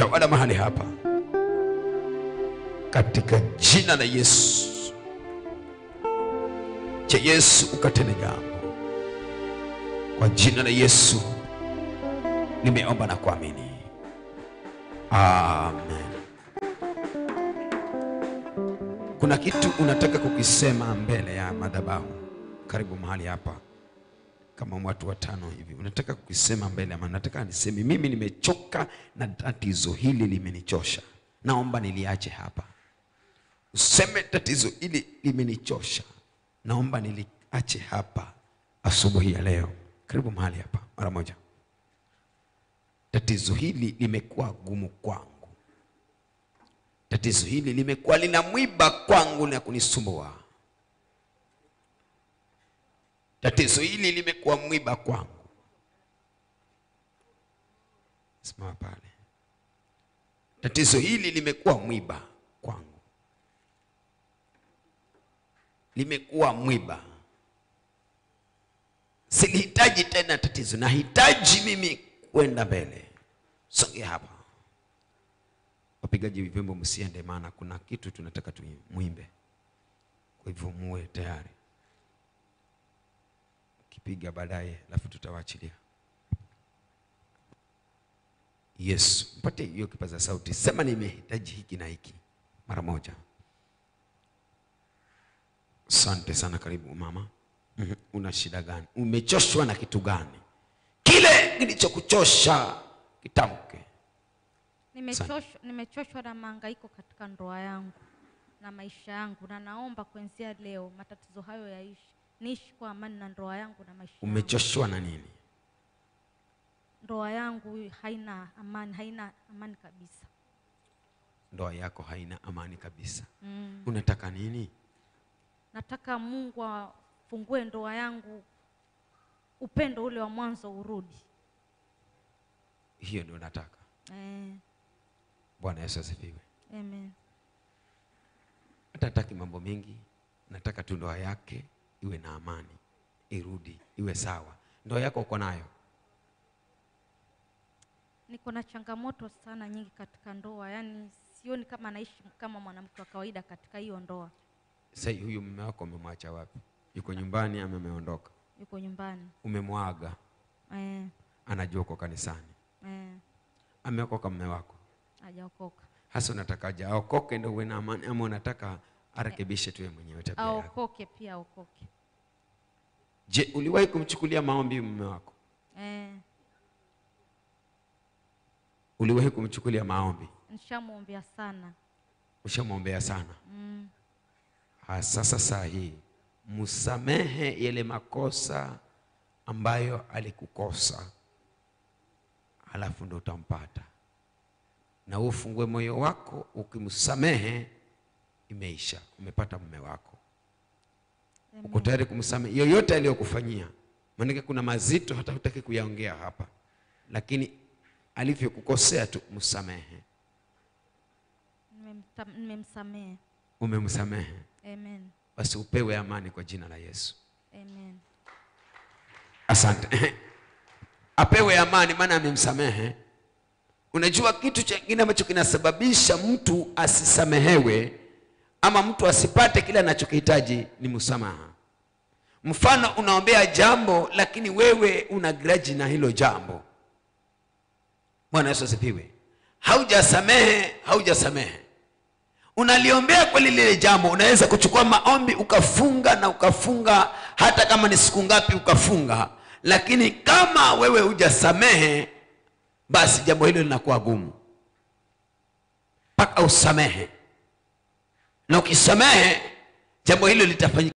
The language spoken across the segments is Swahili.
tawala mahali hapa katika jina la Yesu. Cha Yesu ukatende jambo kwa jina la Yesu, nimeomba na kuamini, amen. Kuna kitu unataka kukisema mbele ya madhabahu, karibu mahali hapa, kama watu watano hivi, unataka kukisema mbele ya, nataka niseme mimi nimechoka na tatizo hili limenichosha, naomba niliache hapa. Useme tatizo hili limenichosha, naomba niliache hapa asubuhi ya leo. Karibu mahali hapa mara moja. Tatizo hili limekuwa gumu kwangu, tatizo hili limekuwa lina mwiba kwangu na kunisumbua. Tatizo hili limekuwa mwiba kwangu. Simama pale. Tatizo hili limekuwa mwiba kwangu, limekuwa mwiba. Silihitaji tena tatizo, nahitaji mimi kwenda mbele. Songea hapa, wapigaji vyombo, msiende, maana kuna kitu tunataka tumwimbe, kwa hivyo muwe tayari. Kipiga baadaye, alafu tutawaachilia. Yesu, mpate hiyo kipaza sauti, sema nimehitaji hiki na hiki mara moja. Asante sana, karibu mama. Mhm. Una shida gani? Umechoshwa na kitu gani? Kile kilichokuchosha kitamke. Nimechoshwa, nimechoshwa na mahangaiko katika ndoa yangu na maisha yangu, na naomba kuanzia leo matatizo hayo yaishi, niishi kwa amani na ndoa yangu na maisha yangu. Umechoshwa na nini? Ndoa yangu haina amani, haina amani kabisa. Ndoa yako haina amani kabisa. Mm. Unataka nini? Nataka Mungu afungue ndoa yangu, upendo ule wa mwanzo urudi. Hiyo ndio nataka. Eh, Bwana Yesu asifiwe. amen. Hata hataki mambo mengi, nataka tu ndoa yake iwe na amani, irudi, iwe sawa. Ndoa yako uko nayo? Niko na changamoto sana nyingi katika ndoa, yaani sioni kama naishi kama mwanamke wa kawaida katika hiyo ndoa. Sasa huyu mume wako umemwacha wapi? Yuko nyumbani ama ameondoka? Yuko nyumbani. Umemwaga, Eh, anajua uko kanisani, eh, ameokoka mume wako. hajaokoka. Hasa unatakaje, aokoke ndio uwe na amani, ama unataka arekebishe tu yeye mwenyewe tabia yake? Aokoke pia aokoke. Je, uliwahi kumchukulia maombi mume wako? Eh, Uliwahi kumchukulia maombi? nishamwombea sana. Ushamwombea sana? Mm, Ha, sasa saa hii msamehe yale makosa ambayo alikukosa, halafu ndo utampata na ufungue moyo wako. Ukimsamehe imeisha, umepata mume wako. Uko tayari kumsamehe yoyote aliyokufanyia? Maanake kuna mazito hata hutaki kuyaongea hapa, lakini alivyokukosea tu msamehe. nimemta- nimemsamehe. Umemsamehe, Amen. basi upewe amani kwa jina la Yesu. Amen. Asante. Apewe amani, maana amemsamehe. Unajua kitu chengine ambacho kinasababisha mtu asisamehewe ama mtu asipate kile anachokihitaji ni msamaha. Mfano, unaombea jambo lakini wewe una grudge na hilo jambo. Bwana Yesu asifiwe. Haujasamehe, haujasamehe unaliombea kweli lile jambo, unaweza kuchukua maombi ukafunga na ukafunga, hata kama ni siku ngapi ukafunga, lakini kama wewe hujasamehe, basi jambo hilo linakuwa gumu mpaka usamehe, na ukisamehe jambo hilo litafanyika.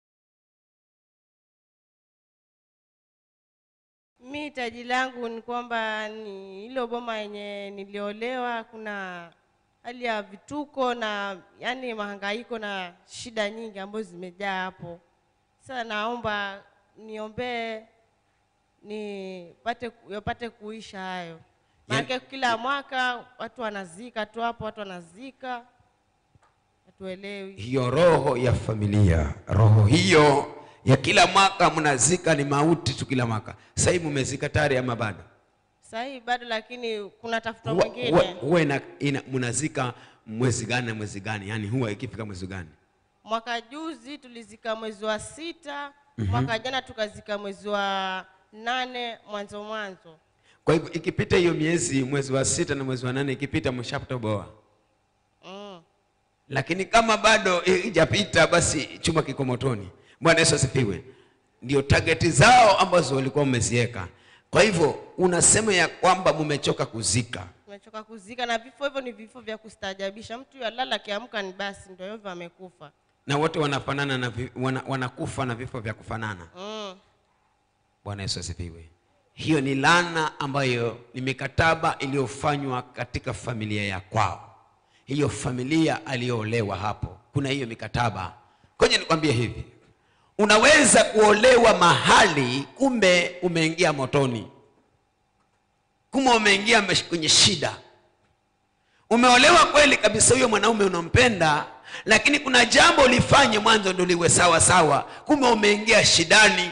Mi hitaji langu ni kwamba ni hilo boma yenye niliolewa, kuna hali ya vituko na yani mahangaiko na shida nyingi ambazo zimejaa hapo. Sasa naomba niombee nipate yapate kuisha hayo, maanake kila mwaka watu wanazika tu hapo, watu wanazika, hatuelewi. Hiyo roho ya familia, roho hiyo ya kila mwaka mnazika, ni mauti tu kila mwaka. Sasa hivi mmezika tayari ama bado? sahii bado lakini kuna tafuta huwa mwingine huwa- huwa ina, ina, mnazika mwezi gani na mwezi gani yaani huwa ikifika mwezi gani mwaka juzi tulizika mwezi wa sita mwaka jana tukazika mwezi wa nane mwanzo mwanzo kwa hivyo ikipita hiyo miezi mwezi wa sita na mwezi wa nane ikipita mshatoboa mm. lakini kama bado ijapita basi chuma kiko motoni bwana yesu asifiwe ndio tageti zao ambazo walikuwa wameziweka kwa hivyo unasema ya kwamba mmechoka kuzika tumechoka kuzika na vifo hivyo ni vifo vya kustaajabisha mtu yalala akiamka ni basi ndio hivyo amekufa na wote wanafanana na vi, wana, wanakufa na vifo vya kufanana mm. bwana yesu asifiwe hiyo ni lana ambayo ni mikataba iliyofanywa katika familia ya kwao hiyo familia aliyoolewa hapo kuna hiyo mikataba kwenye nikwambie hivi unaweza kuolewa mahali kumbe umeingia motoni kumbe umeingia mesh- kwenye shida umeolewa kweli kabisa huyo mwanaume unampenda lakini kuna jambo ulifanye mwanzo ndo liwe sawa sawa kumbe umeingia shidani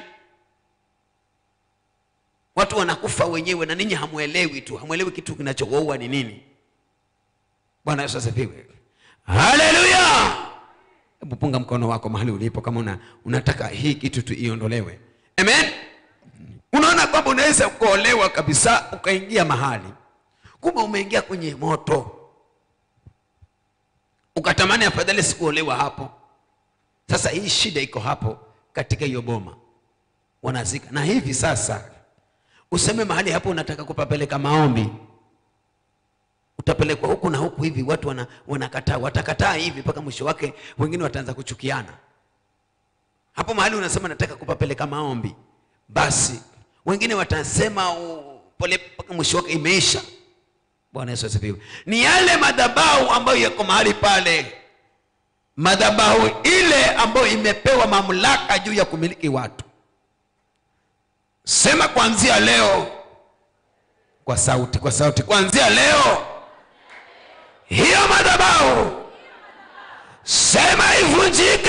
watu wanakufa wenyewe na ninyi hamwelewi tu hamwelewi kitu kinachowaua ni nini bwana yesu asifiwe haleluya hebu punga mkono wako mahali ulipo kama una, unataka hii kitu tu iondolewe amen unaona kwamba unaweza kuolewa kabisa ukaingia mahali kumbe umeingia kwenye moto ukatamani afadhali sikuolewa hapo sasa hii shida iko hapo katika hiyo boma wanazika na hivi sasa useme mahali hapo unataka kupapeleka maombi utapelekwa huku na huku hivi watu wana, wanakataa watakataa hivi mpaka mwisho wake wengine wataanza kuchukiana hapo mahali unasema nataka kupapeleka maombi basi wengine watasema u- pole mpaka mwisho wake imeisha bwana yesu asifiwe ni yale madhabahu ambayo yako mahali pale madhabahu ile ambayo imepewa mamlaka juu ya kumiliki watu sema kuanzia leo kwa sauti kwa sauti kuanzia leo hiyo madhabahu sema ivunjike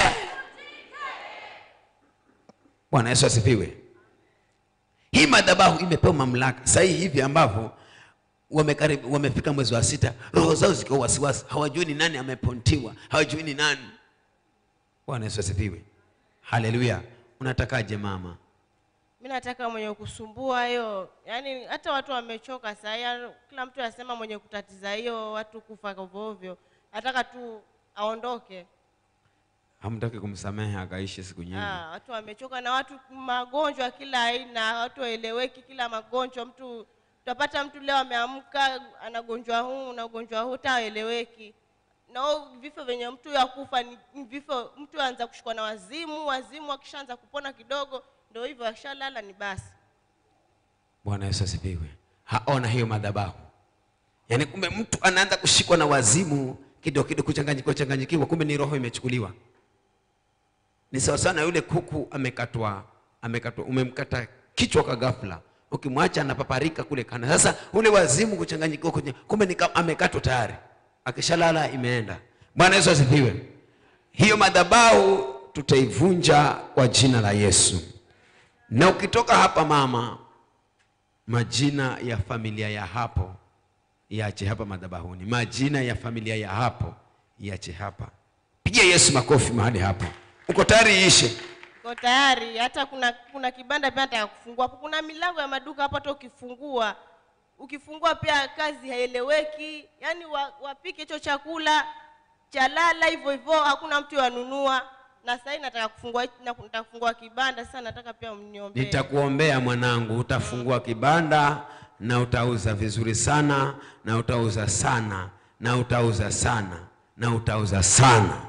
bwana yesu asifiwe hii madhabahu imepewa mamlaka sahii hivi ambavyo wamekaribu wamefika mwezi wa sita roho zao zikiwa wasiwasi hawajui ni nani amepontiwa hawajui ni nani bwana yesu asifiwe haleluya unatakaje mama mi nataka mwenye kusumbua hiyo yaani hata watu wamechoka sahii kila mtu anasema mwenye kutatiza hiyo watu kufa ovyoovyo nataka tu aondoke hamtaki kumsamehe akaishi siku nyingi Ah, watu wamechoka na watu magonjwa kila aina watu waeleweki kila magonjwa mtu utapata mtu leo ameamka ana ugonjwa huu na ugonjwa huu taeleweki na huo vifo vyenye mtu ya kufa ni ni vifo mtu anza kushikwa na wazimu wazimu akishaanza kupona kidogo ndio hivyo akishalala ni basi bwana yesu asifiwe haona hiyo madhabahu yaani kumbe mtu anaanza kushikwa na wazimu kidogo kidogo kuchanganyikiwa changanyikiwa kumbe ni roho imechukuliwa ni sawasawa na yule kuku amekatwa amekatwa umemkata kichwa kwa ghafla ukimwacha anapaparika kule kana sasa ule wazimu kuchanganyikiwa kwenye- kumbe ni kama amekatwa tayari akishalala imeenda bwana yesu asifiwe hiyo madhabahu tutaivunja kwa jina la yesu na ukitoka hapa mama majina ya familia ya hapo yache hapa madhabahuni majina ya familia ya hapo yache hapa pigia yesu makofi mahali hapo uko tayari iishe Niko tayari hata kuna kuna kibanda pia nataka kufungua hapo kuna milango ya maduka hapo hata ukifungua ukifungua pia kazi haieleweki yaani wa, wapike hicho chakula cha lala hivyo hivyo hakuna mtu yanunua na sasa hivi nataka kufungua na nataka kufungua kibanda sasa nataka pia mniombee nitakuombea mwanangu utafungua kibanda na utauza vizuri sana na utauza sana na utauza sana na utauza sana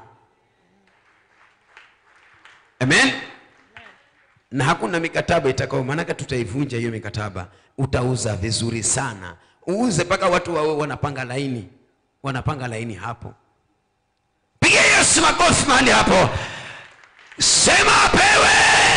amen na hakuna mikataba itakao maanake tutaivunja hiyo mikataba utauza vizuri sana uuze mpaka watu wawe wanapanga laini wanapanga laini hapo piga yesu makofi mahali hapo sema apewe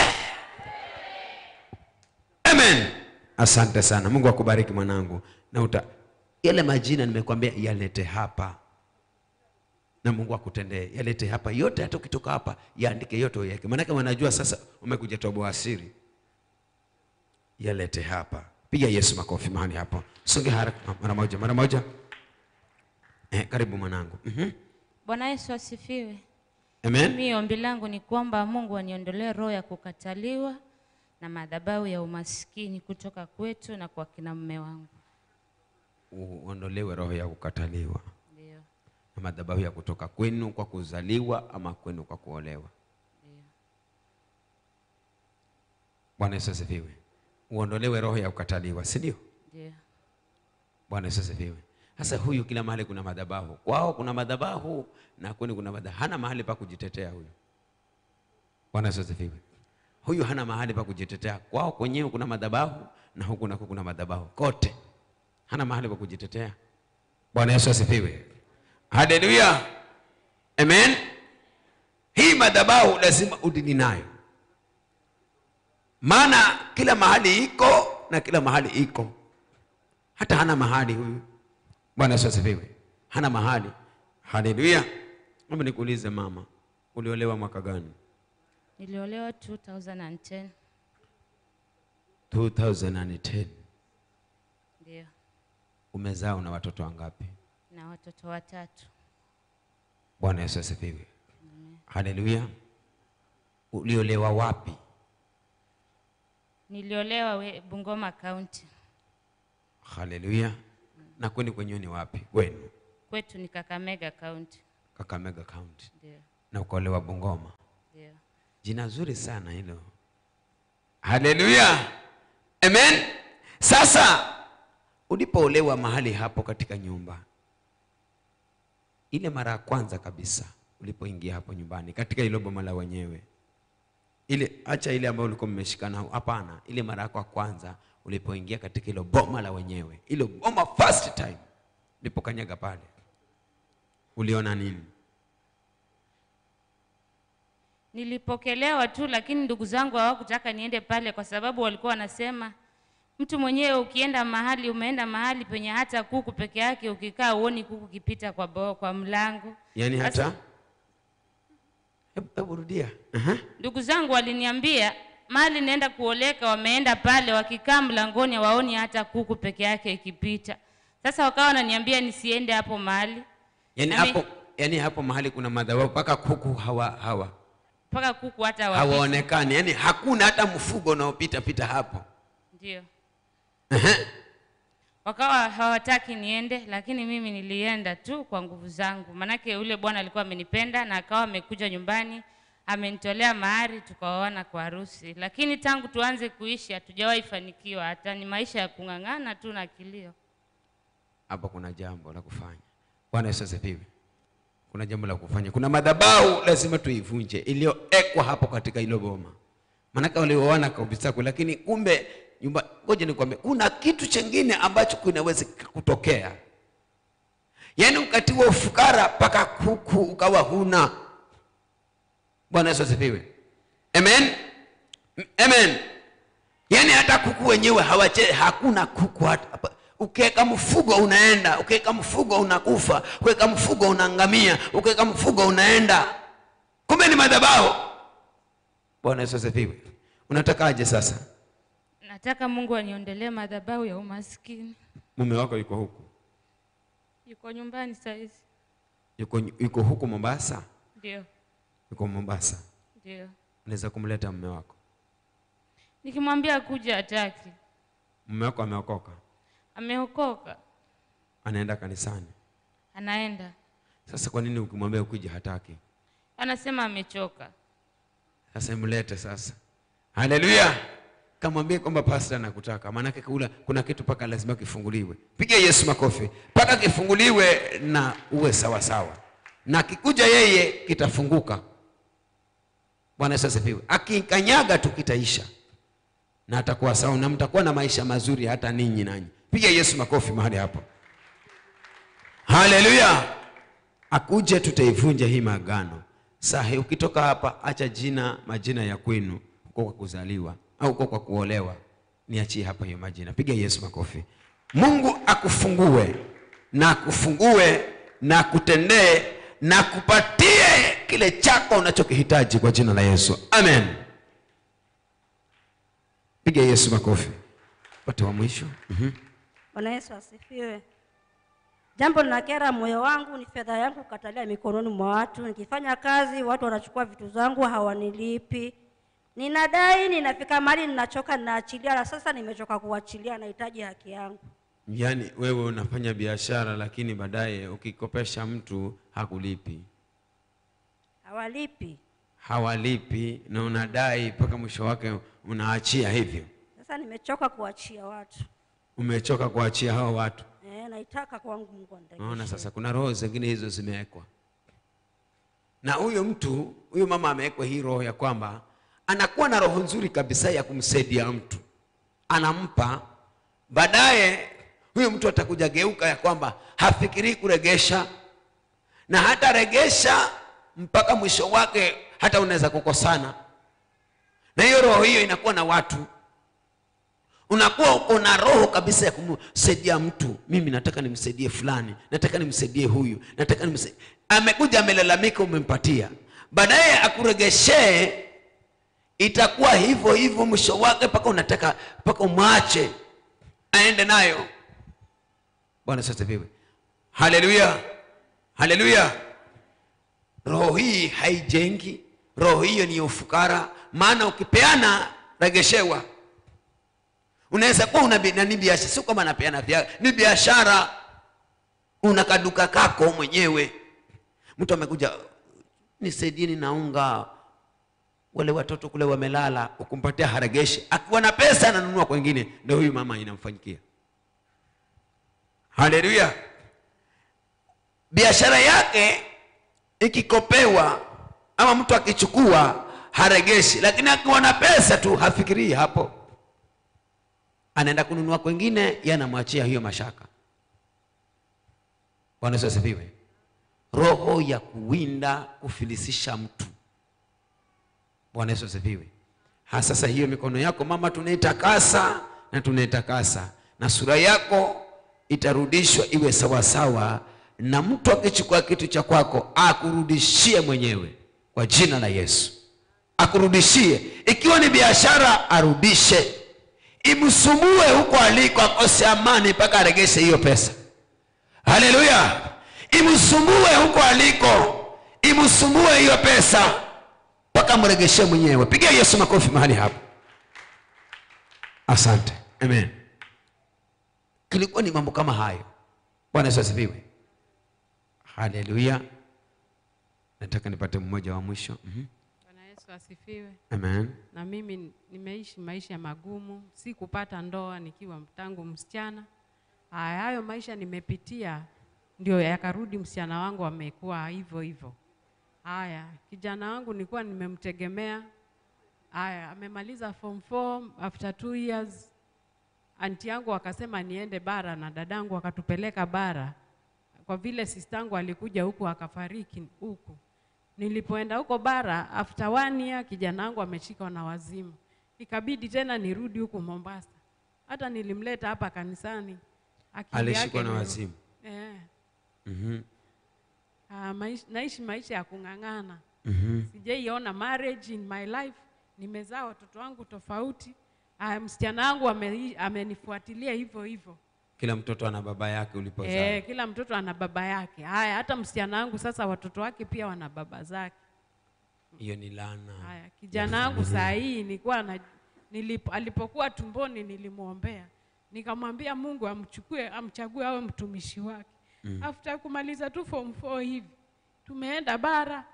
amen asante sana mungu akubariki mwanangu na uta yale majina nimekwambia yalete hapa na mungu akutendee yalete hapa yote hata ukitoka hapa yaandike yote uyaweke maanake wanajua sasa umekuja toboa siri yalete hapa piga yesu makofi mahali hapo songe haraka mara moja mara moja eh, karibu mwanangu mm-hmm. Bwana Yesu asifiwe. amen Mimi ombi langu ni kwamba Mungu aniondolee roho ya kukataliwa na madhabahu ya umaskini kutoka kwetu na kwa kina mume wangu. uondolewe roho ya kukataliwa Ndio. na madhabahu ya kutoka kwenu kwa kuzaliwa ama kwenu kwa kuolewa bwana yesu asifiwe uondolewe roho ya kukataliwa si ndio Ndio. bwana yesu asifiwe sasa huyu kila mahali kuna madhabahu kwao kuna madhabahu na kwenu kuna madhabahu hana mahali pa kujitetea huyu bwana yesu asifiwe huyu hana mahali pa kujitetea kwao kwenyewe kuna madhabahu na huku nako kuna madhabahu kote hana mahali pa kujitetea bwana yesu asifiwe haleluya amen hii madhabahu lazima udini nayo maana kila mahali iko na kila mahali iko hata hana mahali huyu bwana yesu asifiwe hana mahali haleluya amba nikuulize mama uliolewa mwaka gani Niliolewa 2010. 2010 Ndio. umezaa una watoto wangapi Na watoto watatu. bwana yesu asifiwe haleluya uliolewa wapi Niliolewa we, Bungoma County. haleluya na kwenu kwenyewe ni wapi kwenu Kwetu ni Kakamega County. kakamega county Ndio. na ukaolewa bungoma Ndio. jina zuri sana hilo haleluya amen sasa ulipoolewa mahali hapo katika nyumba ile mara ya kwanza kabisa ulipoingia hapo nyumbani katika hilo boma la wenyewe ile acha ile ambayo ulikuwa mmeshikana hapana ile mara yako ya kwanza ulipoingia katika hilo boma la wenyewe ilo boma first time ulipokanyaga pale uliona nini Nilipokelewa tu, lakini ndugu zangu hawakutaka niende pale kwa sababu walikuwa wanasema mtu mwenyewe ukienda mahali, umeenda mahali penye hata kuku peke yake, ukikaa uoni kuku kipita kwa, bo, kwa mlango. yaani Sasa- hata hebu hebu rudia Aha. Ndugu zangu waliniambia mahali naenda kuoleka, wameenda pale, wakikaa mlangoni hawaoni hata kuku peke yake ikipita. Sasa wakawa wananiambia nisiende hapo mahali yaani Nami- hapo yaani hapo mahali kuna madhabahu mpaka kuku hawa hawa mpaka kuku hata hawapiti. hawaonekani yaani hakuna hata mfugo unaopita pita hapo Ndio. Ehe. wakawa hawataki niende, lakini mimi nilienda tu kwa nguvu zangu, manake yule bwana alikuwa amenipenda na akawa amekuja nyumbani amenitolea mahari, tukaoana kwa harusi. Lakini tangu tuanze kuishi hatujawahi fanikiwa, hata ni maisha ya kung'ang'ana tu na kilio. hapa kuna jambo la kufanya bwana yesu asifiwe kuna jambo la kufanya kuna madhabahu lazima tuivunje iliyowekwa hapo katika hilo boma maanake walioana kabisa kwe lakini kumbe nyumba ngoja nikwambie kuna kitu chengine ambacho kinaweza kutokea yaani ukatiwa ufukara mpaka kuku ukawa huna bwana yesu asifiwe amen amen yaani hata kuku wenyewe hawache hakuna kuku hata hapa. ukiweka mfugo unaenda ukiweka mfugo unakufa ukiweka mfugo unaangamia ukiweka mfugo unaenda kumbe ni madhabahu bwana yesu asifiwe unatakaje sasa Nataka Mungu aniondolee madhabahu ya umaskini. mume wako yuko huku Yuko nyumbani saizi. yuko, yuko huku mombasa Ndio, yuko mombasa ndio. unaweza kumleta mume wako Nikimwambia kuja hataki. mume wako ameokoka Ameokoka, anaenda kanisani anaenda, sasa kwa nini ukimwambia ukija hataki anasema amechoka. sasa mlete sasa haleluya kamwambie kwamba pasta nakutaka maanake kula kuna kitu mpaka lazima kifunguliwe piga yesu makofi mpaka kifunguliwe na uwe sawa sawa na kikuja yeye kitafunguka bwana yesu asifiwe akikanyaga tu kitaisha na atakuwa sawa na mtakuwa na maisha mazuri hata ninyi nanyi piga yesu makofi mahali hapo haleluya akuje tutaivunja hii maagano sahi ukitoka hapa acha jina majina ya kwenu uko kwa kuzaliwa au uko kwa kuolewa niachie hapa hiyo majina piga yesu makofi mungu akufungue na akufungue na akutendee na kupatie kile chako unachokihitaji kwa jina la yesu amen piga yesu makofi pate wa mwisho Mhm. Bwana Yesu asifiwe. Jambo linakera moyo wangu ni fedha yangu kukatalia mikononi mwa watu. Nikifanya kazi, watu wanachukua vitu zangu, hawanilipi. Ninadai, ninafika mahali ninachoka, ninaachilia, na sasa nimechoka kuachilia, nahitaji haki yangu. yaani wewe unafanya biashara lakini baadaye ukikopesha mtu hakulipi Hawalipi. hawalipi na unadai mpaka mwisho wake unaachia hivyo Sasa nimechoka kuachia watu. umechoka kuachia hao watu Eh, naitaka kwangu Mungu anirekebishe. naona sasa kuna roho zingine hizo zimewekwa na huyo mtu huyo mama amewekwa hii roho ya kwamba anakuwa na roho nzuri kabisa ya kumsaidia mtu anampa baadaye huyo mtu atakuja geuka ya kwamba hafikirii kuregesha na hata regesha mpaka mwisho wake hata unaweza kukosana na hiyo roho hiyo inakuwa na watu unakuwa uko na roho kabisa ya kumsaidia mtu mimi nataka nimsaidie fulani nataka nimsaidie huyu nataka nimsaidie amekuja amelalamika umempatia baadaye akuregeshee itakuwa hivyo hivyo mwisho wake mpaka unataka mpaka umwache aende nayo bwana sasa viwe haleluya haleluya roho hii haijengi roho hiyo ni ya ufukara maana ukipeana regeshewa unaweza kuwa una bi- nani biashara sio kama napeana vya ni biashara una kaduka kako mwenyewe mtu amekuja nisaidieni na unga wale watoto kule wamelala ukumpatia haregeshi akiwa na pesa ananunua kwengine ndio huyu mama inamfanyikia haleluya biashara yake ikikopewa ama mtu akichukua haregeshi lakini akiwa na pesa tu hafikirii hapo anaenda kununua kwengine yeye anamwachia hiyo mashaka bwana yesu asifiwe roho ya kuwinda kufilisisha mtu bwana yesu asifiwe Ha, sasa hiyo mikono yako mama tunaitakasa na tunaitakasa na sura yako itarudishwa iwe sawasawa na mtu akichukua kitu cha kwako akurudishie mwenyewe kwa jina la yesu akurudishie ikiwa ni biashara arudishe imsumbue huko aliko akose amani mpaka aregeshe hiyo pesa haleluya imsumbue huko aliko imsumbue hiyo pesa mpaka mregeshe mwenyewe pigia yesu makofi mahali hapo asante amen kilikuwa ni mambo kama hayo bwana yesu asifiwe haleluya nataka nipate mmoja wa mwisho mm Bwana Yesu asifiwe. amen Na mimi nimeishi maisha magumu, si kupata ndoa nikiwa tangu msichana. Haya, hayo maisha nimepitia, ndio yakarudi msichana wangu amekuwa hivyo hivyo. Haya, kijana wangu nilikuwa nimemtegemea. Haya, amemaliza form 4 after two years. Anti yangu akasema niende bara na dadangu akatupeleka bara, kwa vile sistangu alikuja huku akafariki huku. Nilipoenda huko bara after one year, kijana wangu ameshikwa na wazimu, ikabidi tena nirudi huku Mombasa. Hata nilimleta hapa kanisani, akili alishikwa yake na ni- wazimu Eh, Mhm, ah, maish, naishi maisha ya kung'ang'ana. mhm. Sijaiona marriage in my life. Nimezaa watoto wangu tofauti. Ah, msichana wangu ame, amenifuatilia hivyo hivyo. kila mtoto ana baba yake ulipozaa Eh, kila mtoto ana baba yake. Haya, hata msichana wangu sasa watoto wake pia wana baba zake. hiyo ni laana Haya, kijana wangu saa hii nilikuwa na nilipo, alipokuwa tumboni nilimwombea, nikamwambia Mungu amchukue amchague awe mtumishi wake. Mm. After kumaliza tu form 4 hivi tumeenda bara,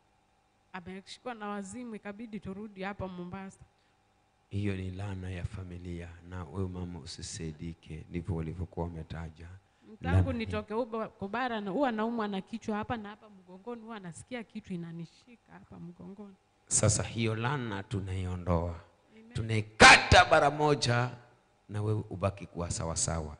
ameshikwa na wazimu, ikabidi turudi hapa Mombasa. hiyo ni laana ya familia na wewe mama usisaidike ndivyo walivyokuwa wametaja Tangu Laana nitoke huko kwa bara na huwa naumwa na kichwa hapa na hapa mgongoni, huwa nasikia kitu inanishika hapa mgongoni. sasa hiyo laana tunaiondoa tunaikata bara moja na wewe ubaki kuwa sawasawa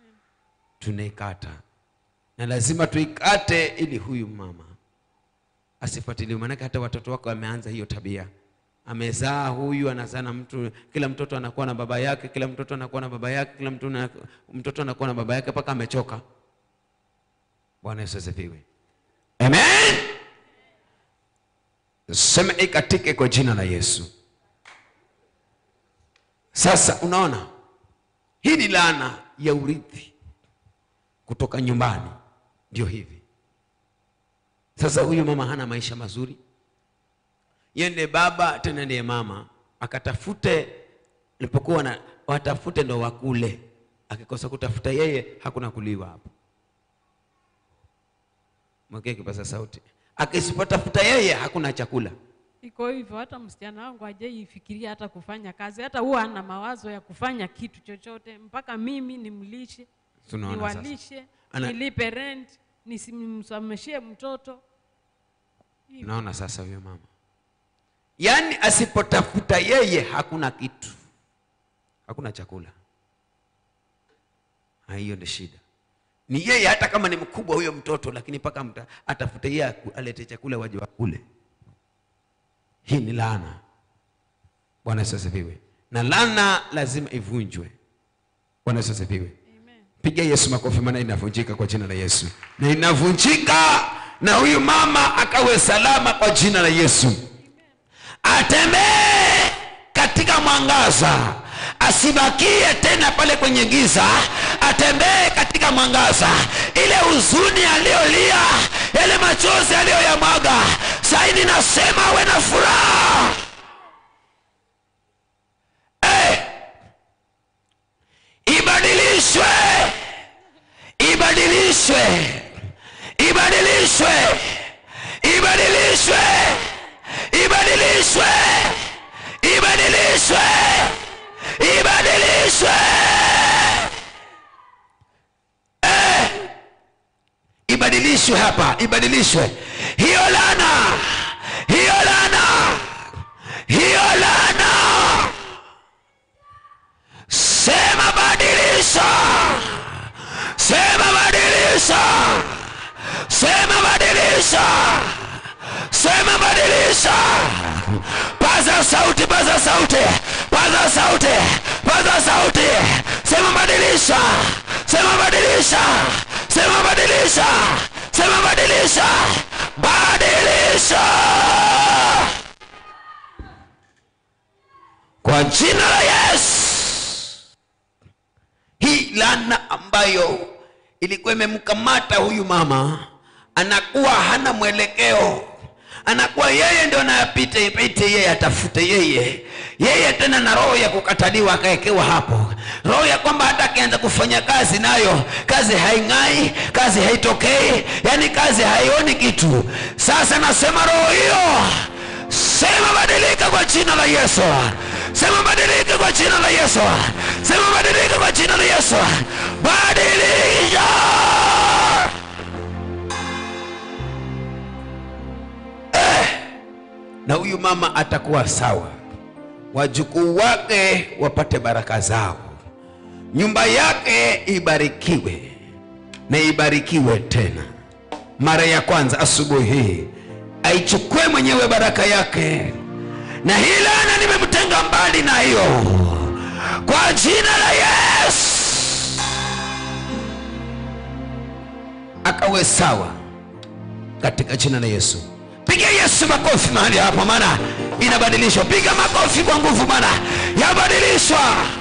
tunaikata na lazima tuikate ili huyu mama asifuatiliwe maanake hata watoto wako wameanza hiyo tabia amezaa huyu anazaa na mtu kila mtoto anakuwa na baba yake kila mtoto anakuwa na baba yake kila mtu na, mtoto anakuwa na baba yake mpaka amechoka bwana yesu asifiwe amen sema ikatike kwa jina la yesu sasa unaona hii ni laana ya urithi kutoka nyumbani ndio hivi sasa huyu mama hana maisha mazuri yeye ndiye baba tena ndiye mama akatafute lipokuwa na watafute ndo wakule akikosa kutafuta yeye hakuna kuliwa hapo mwekee kipaza sauti akisipotafuta yeye hakuna chakula iko hivyo. Hata msichana wangu hajaifikiria hata kufanya kazi, hata huwa ana mawazo ya kufanya kitu chochote, mpaka mimi nimlishe, Tunaona sasa. niwalishe, Ana- nilipe rent, nisimsomeshie mtoto. naona sasa huyo mama yaani asipotafuta yeye hakuna kitu hakuna chakula Ha, hiyo ndio shida ni yeye hata kama ni mkubwa huyo mtoto lakini mpaka mta- atafute yeye aku- alete chakula waje wakule hii ni laana bwana yesu asifiwe na laana lazima ivunjwe bwana yesu asifiwe piga yesu makofi maana inavunjika kwa jina la yesu na inavunjika na huyu mama akawe salama kwa jina la yesu atembee katika mwangaza asibakie tena pale kwenye giza atembee katika mwangaza ile huzuni aliyolia yale machozi aliyoyamwaga saini nasema awe na furaha Eh! ibadilishwe ibadilishwe ibadilishwe ibadilishwe ibadilishwe ibadilishwe ibadilishwe Eh! ibadilishwe hapa ibadilishwe hiyo lana hiyo lana hiyo lana sema badilisha sema badilisha sema badilisha sema badilisha paza sauti paza sauti paza sauti paza sauti sema badilisha sema badilisha sema badilisha sema badilisha badilisha kwa jina la yesu hii laana ambayo ilikuwa imemkamata huyu mama anakuwa hana mwelekeo anakuwa yeye ndio anayapita ipite yeye atafute yeye yeye tena na roho ya kukataliwa akawekewa hapo roho ya kwamba hata akianza kufanya kazi nayo kazi haing'ai kazi haitokei yani kazi haioni kitu sasa nasema roho hiyo sema badilika kwa jina la yesu sema badilika kwa jina la yesu sema badilika kwa jina la yesu badilisha eh, na huyu mama atakuwa sawa wajukuu wake wapate baraka zao nyumba yake ibarikiwe na ibarikiwe tena mara ya kwanza asubuhi hii aichukue mwenyewe baraka yake na hii laana nimemtenga mbali na hiyo kwa jina la yesu akawe sawa katika jina la yesu piga yesu makofi mahali hapa maana inabadilishwa piga makofi kwa nguvu maana yabadilishwa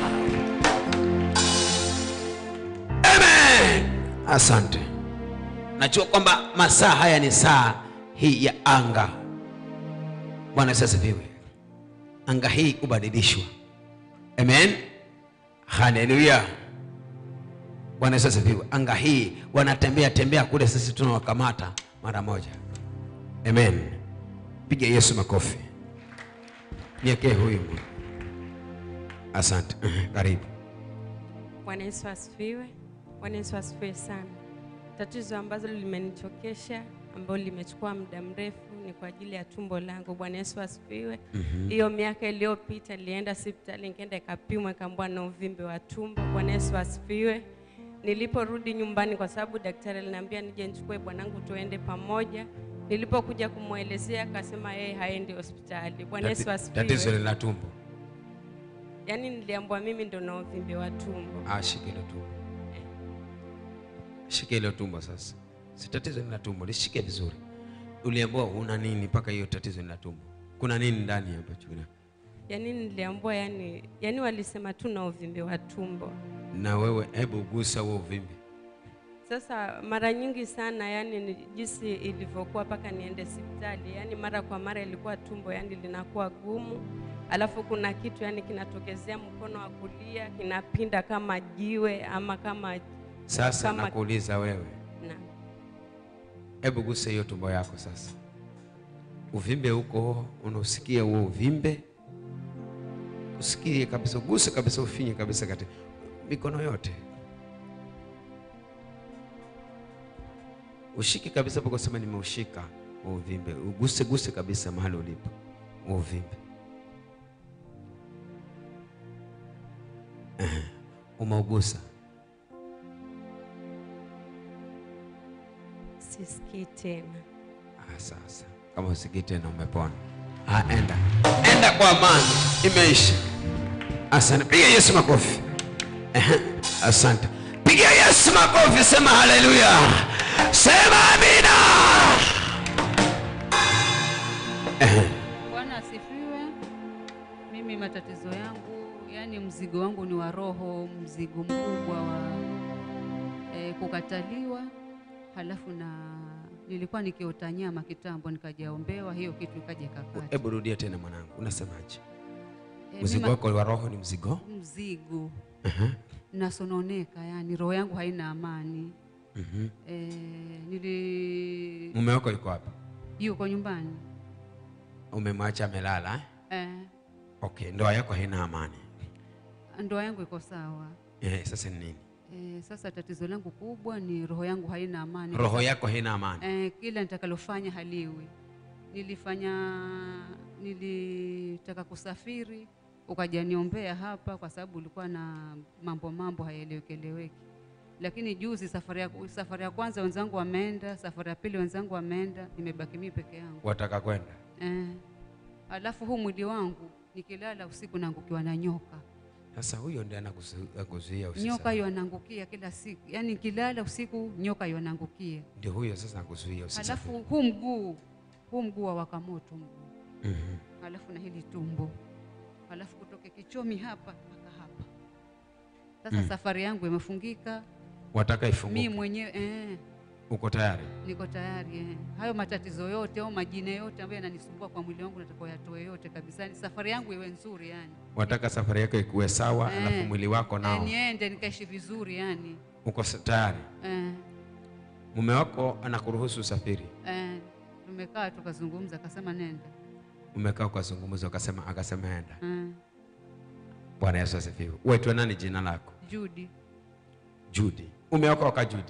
amen asante najua kwamba masaa haya ni saa hii ya anga bwana yesu asifiwe anga hii kubadilishwa amen haleluya bwana yesu asifiwe anga hii wanatembea tembea kule sisi tunawakamata mara moja amen piga yesu makofi niekee huyu asante karibu Bwana Yesu asifiwe. Bwana Yesu asifiwe sana. Tatizo ambalo limenichokesha ambalo limechukua muda mrefu ni kwa ajili ya tumbo langu. Bwana Yesu asifiwe. Hiyo miaka iliyopita nilienda hospitali, nikaenda ikapimwa, ikaambiwa na uvimbe wa tumbo. Bwana Yesu asifiwe. Niliporudi nyumbani, kwa sababu daktari aliniambia nije nichukue bwanangu tuende pamoja. Nilipokuja kumwelezea akasema yeye haendi hospitali. Bwana Yesu tatizo asifiwe. ni la tumbo Yaani niliambiwa mimi ndo na uvimbe wa tumbo. Ah, shika hilo tumbo shika hilo tumbo sasa si tatizo ni la tumbo lishike vizuri uliambiwa una nini mpaka hiyo tatizo ni la tumbo kuna nini ndani ambacho kina Yaani niliambiwa yani, yani walisema tu na uvimbe wa tumbo. na wewe hebu gusa huo uvimbe Sasa mara nyingi sana, yani ni jinsi ilivyokuwa mpaka niende hospitali, yani mara kwa mara ilikuwa tumbo yani linakuwa gumu, alafu kuna kitu yani kinatokezea mkono wa kulia kinapinda kama jiwe ama kama sasa Kama- nakuuliza wewe na hebu gusa hiyo tumbo yako sasa uvimbe huko unausikia huo uvimbe usikie kabisa uguse kabisa ufinye kabisa kati mikono yote ushike kabisa mpaka usema nimeushika huo uvimbe uguse guse kabisa mahali ulipo huo uvimbe Ehe, umeugusa sisikii tena. Ah, sasa kama usikii tena umepona. Ah, enda enda kwa amani, imeisha. Asante, piga Yesu makofi. Ehe, Asante, piga Yesu makofi, sema haleluya, sema amina. Ehe, Bwana asifiwe. Mimi matatizo yangu, yani mzigo wangu ni wa roho, mzigo mkubwa wa e, kukataliwa, halafu na nilikuwa nikiota nyama kitambo, nikajaombewa hiyo kitu ikaja ikakata. Hebu rudia tena mwanangu, unasemaje? E, Mzigo mimi- wako wa roho ni mzigo? mzigo Ehe, nasononeka, yani roho yangu haina amani. mhm. E, nili Mume wako yuko wapi? yuko nyumbani Umemwacha amelala eh? e, Okay, ndoa yako haina amani. ndoa yangu iko sawa. Eh, sasa ni nini? E, sasa tatizo langu kubwa ni roho yangu haina amani. Roho yako haina amani. Eh, kila nitakalofanya haliwi. Nilifanya, nilitaka kusafiri, ukaja niombea hapa kwa sababu ulikuwa na mambo mambo hayaelewekeleweki. Lakini juzi safari ya, safari ya kwanza wenzangu wameenda, safari ya pili wenzangu wameenda, nimebaki mimi peke yangu. Wataka kwenda? Eh, alafu huu mwili wangu nikilala usiku naangukiwa na nyoka. Sasa huyo ndiye anakuzu- anakuzuia Nyoka usisafiri. hiyo anaangukia kila siku, yaani nikilala usiku nyoka hiyo anaangukia. Ndio huyo sasa anakuzuia usisafiri. Halafu huu mguu huu mguu wa waka moto mguu, Mhm. halafu na hili tumbo, halafu kutoke kichomi hapa mpaka hapa. Sasa Mm. safari yangu imefungika, Wataka mi ifunguke. mwenyewe eh, Uko tayari? niko tayari eh. Hayo matatizo yote au majina yote ambayo yananisumbua kwa mwili wangu nataka yatoe yote kabisa, yani safari yangu iwe nzuri yani. Wataka safari yako ikuwe sawa, Eh, alafu mwili wako eh, nao niende nikaishi vizuri yani uko sa- tayari. eh, Mume wako anakuruhusu usafiri, eh, tumekaa tukazungumza, akasema nenda umekaa ukazungumza, ukasema, akasema enda. eh, Bwana Yesu asifiwe. Waitwa nani jina lako? Judy Judy. Umeokoka Judy?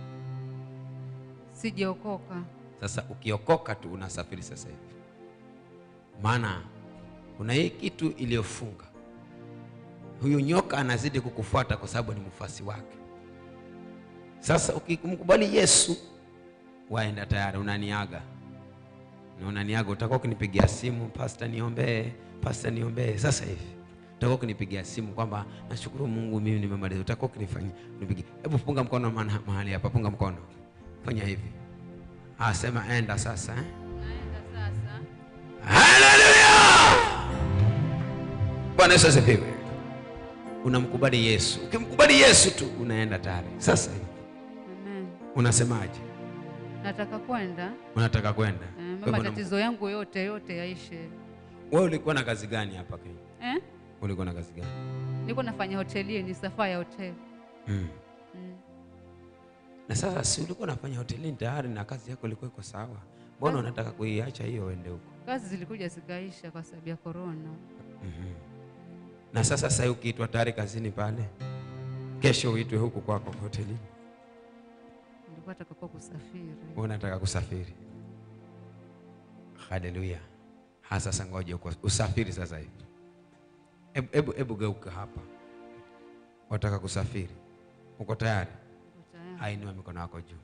sijaokoka Sasa ukiokoka tu unasafiri sasa hivi, maana kuna hii kitu iliyofunga. Huyu nyoka anazidi kukufuata kwa sababu ni mfuasi wake. Sasa ukimkubali Yesu, waenda tayari, unaniaga na unaniaga, utakuwa ukinipigia simu, pasta niombee, pasta niombee. Sasa hivi utakuwa ukinipigia simu kwamba nashukuru Mungu, mimi nimemaliza. Utakuwa ukinifanyi unipigie, hebu punga mkono mana- mahali hapa, punga mkono, fanya hivi, asema enda sasa eh? naenda sasa Haleluya! Bwana Yesu asifiwe. Unamkubali Yesu. Ukimkubali Yesu tu unaenda tayari. Sasa hivi Amen. unasemaje? nataka kwenda Unataka kwenda? eh, Kwa hivyo unam- matatizo yangu yote yote yaishe Wewe ulikuwa na kazi gani hapa Kenya? eh? Ulikuwa na kazi gani? niko nafanya hotelini safaa ya hoteli Mm. mm. Na sasa si ulikuwa unafanya hotelini tayari na kazi yako ilikuwa iko sawa. Mbona unataka kuiacha hiyo uende huko? kazi zilikuja zikaisha kwa sababu ya korona Mhm. Na sasa sasa ukiitwa tayari kazini pale, kesho uitwe huku kwako hotelini. nilikuwa takakuwa kusafiri Wewe unataka kusafiri. Haleluya. Ha, sasa ngoja uko usafiri sasa hivi. Hebu hebu hebu geuka hapa. Wataka kusafiri. Uko tayari? Niko tayari. Ainua mikono yako juu.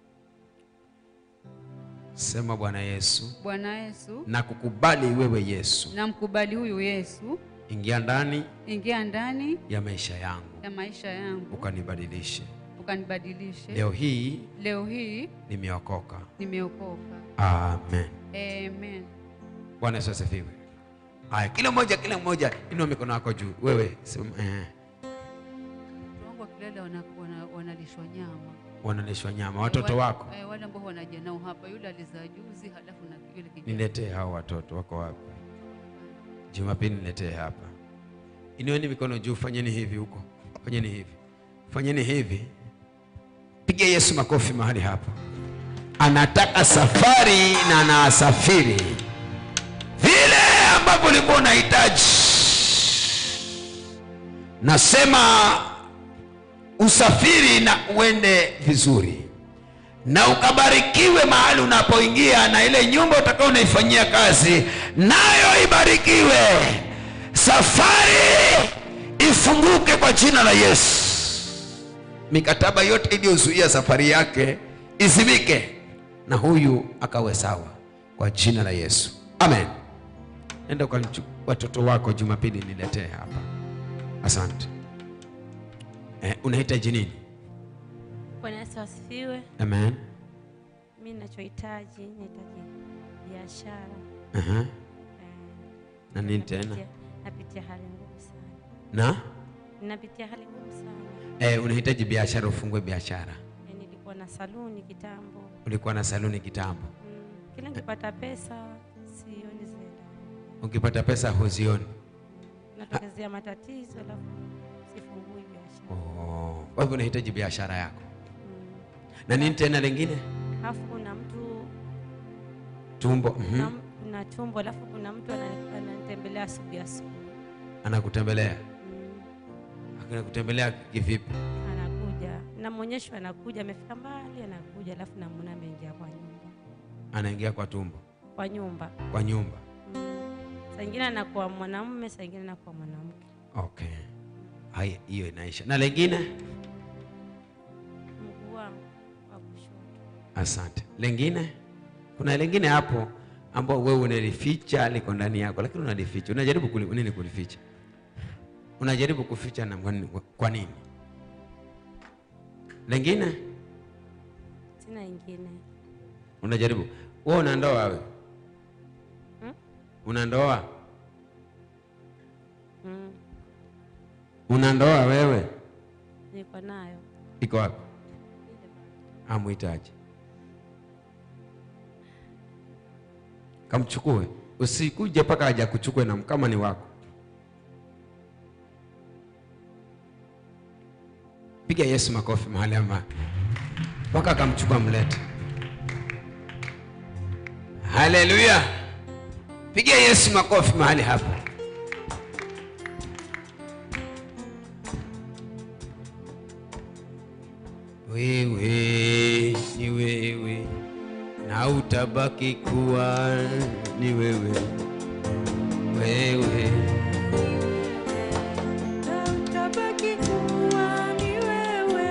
Sema Bwana Yesu, bwana yesu na kukubali wewe Yesu. namkubali huyu yesu Ingia ndani ingia ndani ya maisha yangu. ya maisha yangu Ukanibadilishe. ukanibadilishe Leo hii leo hii nimeokoka. nimeokoka Amen. amen Bwana Yesu asifiwe. Haya, kila mmoja kila mmoja inua mikono yako juu. Wewe sema eh. wakilala wana, wana, wanalishwa nyama wanalishwa nyama watoto Eh, wako eh, wale ambao wanaja nao hapa, yule alizaa juzi, halafu na yule kijana niletee hao watoto wako wapi jumapili niletee hapa inueni mikono juu fanyeni hivi huko fanyeni hivi fanyeni hivi piga yesu makofi mahali hapo anataka safari na anasafiri vile ambavyo ulikuwa unahitaji nasema usafiri na uende vizuri na ukabarikiwe mahali unapoingia na ile nyumba utakao unaifanyia kazi nayo ibarikiwe safari ifunguke kwa jina la yesu mikataba yote iliyozuia safari yake izimike na huyu akawe sawa kwa jina la yesu amen enda kwa watoto wako jumapili niletee hapa asante eh, unahitaji nini Bwana Yesu asifiwe. amen Mi ninachohitaji nahitaji biashara. Aha. Eh, na nini tena napitia- Napitia hali ngumu sana, na ninapitia hali ngumu sana. eh, unahitaji biashara ufungue biashara Eh, Nilikuwa na saluni kitambo. ulikuwa na saluni kitambo Mm, Kila nikipata pesa sioni zenda, ukipata pesa huzioni natokezea matatizo alafu sifungui biashara. oh. kwa hivyo unahitaji biashara yako Mm. na nini tena lingine Alafu kuna mtu tumbo kuna, mm kuna tumbo alafu kuna mtu ana- ananitembelea asubuhi asubuhi. anakutembelea Mm. anakutembelea kivipi anakuja namwonyesha anakuja amefika mbali anakuja alafu namwona ameingia kwa nyumba anaingia kwa tumbo kwa nyumba kwa nyumba mm. saa ingine anakuwa mwanamume saa ingine anakuwa mwanamke okay haya hiyo inaisha na lingine mguu wangu wa kushoto asante lingine kuna lingine hapo ambao wewe unalificha liko ndani yako lakini unalificha unajaribu kuli, nini kulificha unajaribu kuficha na kwa nini- kwa nini lingine sina ingine unajaribu wewe una ndoa wewe Hmm? una ndoa mm. una ndoa wewe niko nayo iko wapi amhitaji kamchukue usikuje mpaka aja kuchukue na kama ni wako piga yesu makofi mahali ama mpaka akamchukua mlete haleluya piga yesu makofi mahali hapo wewe ni wewe na utabaki kuwa ni wewe wewe utabaki kuwa ni wewe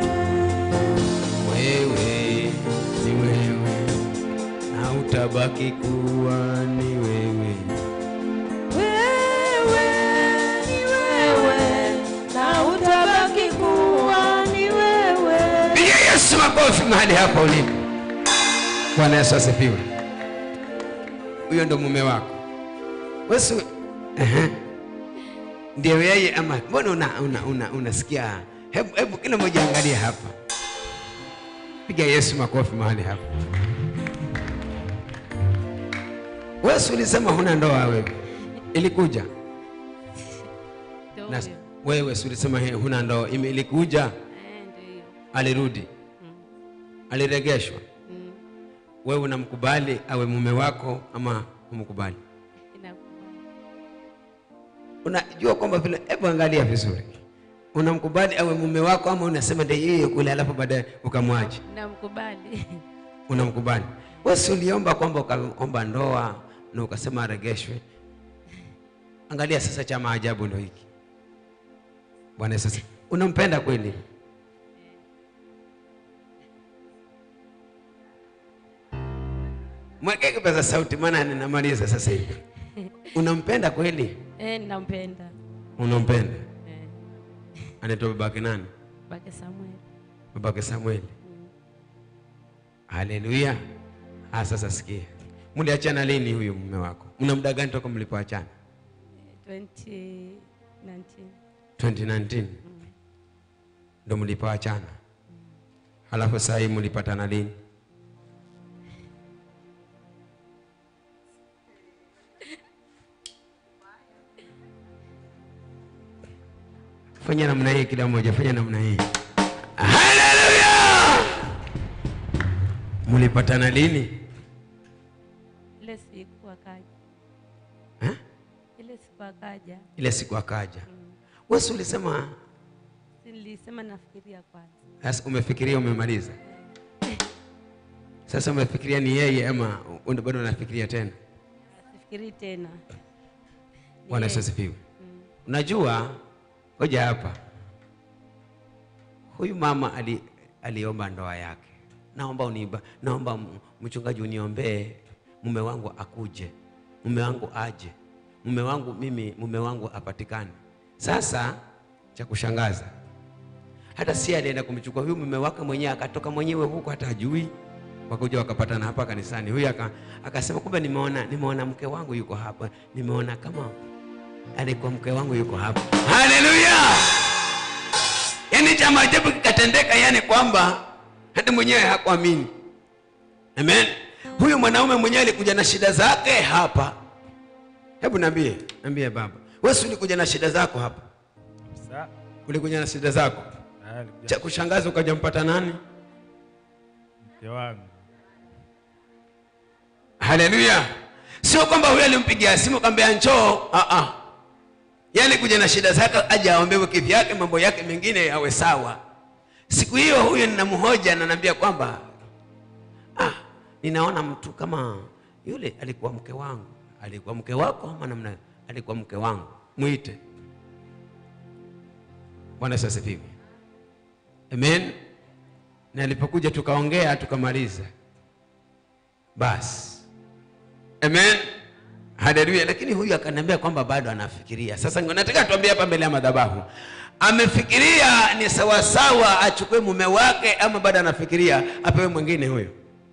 wewe ni wewe na utabaki kuwa ni wewe wewe ni wewe na utabaki kuwa ni wewe piga yesu makofi mahali hapa ulipo bwana yesu asifiwe huyo ndo mume wako wesu Ehe. ndio yeye ama mbona una, una, una, unasikia hebu, hebu kila mmoja angalie hapa piga yesu makofi mahali hapa wesu ulisema huna ndoa wewe ilikuja Ndio na huyo. wewe si ulisema he- huna ndoa ime- ilikuja Eh, ndio hiyo. alirudi aliregeshwa Mm. wewe unamkubali awe mume wako ama umkubali Inakubali. unajua kwamba vile hebu angalia vizuri unamkubali awe mume wako ama unasema ndio yeye kule alafu baadaye ukamwaji namkubali unamkubali wewe si uliomba kwamba ukaomba ndoa na ukasema aregeshwe angalia sasa cha maajabu ndo hiki bwana sasa unampenda kweli mweke kipaza sauti maana ninamaliza sasa hivi unampenda kweli eh, nampenda unampenda eh, anaitwa babake nani bake Samuel babake samueli haleluya ah, sasa sikia mliachana lini huyu mume wako mna muda gani toka mlipoachana 2019 2019 ndo mlipoachana halafu saa hii mlipatana lini fanya namna hii kila mmoja fanya namna hii haleluya mlipatana lini ile siku akaja Eh? ile siku akaja ile siku akaja wesi ulisema si nilisema nafikiria kwanza sasa umefikiria umemaliza sasa umefikiria ni yeye ama un- bado unafikiria tena sifikirii tena bwana Yesu asifiwe unajua hoja hapa huyu mama ali, aliomba ndoa yake naomba uniba, naomba m- mchungaji uniombee mume wangu akuje mume wangu aje mume wangu mimi mume wangu apatikane sasa cha kushangaza hata si alienda kumchukua huyu mume wake mwenyewe akatoka mwenyewe huko hata ajui wakuja wakapatana hapa kanisani huyu aka, akasema kumbe nimeona nimeona mke wangu yuko hapa nimeona kama alikuwa mke wangu yuko hapa haleluya yaani cha maajabu kikatendeka yani kwamba hata mwenyewe hakuamini amen huyu mwanaume mwenyewe alikuja na shida zake hapa hebu niambie niambie baba wewe si ulikuja na shida zako hapa Sa- ulikuja na shida zako ah, alikuja cha kushangaza ukaja mpata nani mke wangu haleluya sio kwamba huyo alimpigia simu kaambia njoo ah ah yeye alikuja na shida zake aje aombewe kivyake mambo yake mengine yawe sawa siku hiyo huyo ninamhoja na naambia kwamba ah ninaona mtu kama yule alikuwa mke wangu alikuwa mke wako ama namna alikuwa mke wangu mwite bwana Yesu asifiwe amen na alipokuja tukaongea tukamaliza basi amen haleluya lakini huyu akaniambia kwamba bado anafikiria sasa nataka tuambie hapa mbele ya madhabahu amefikiria ni sawasawa achukue mume wake ama bado anafikiria apewe mwingine huyo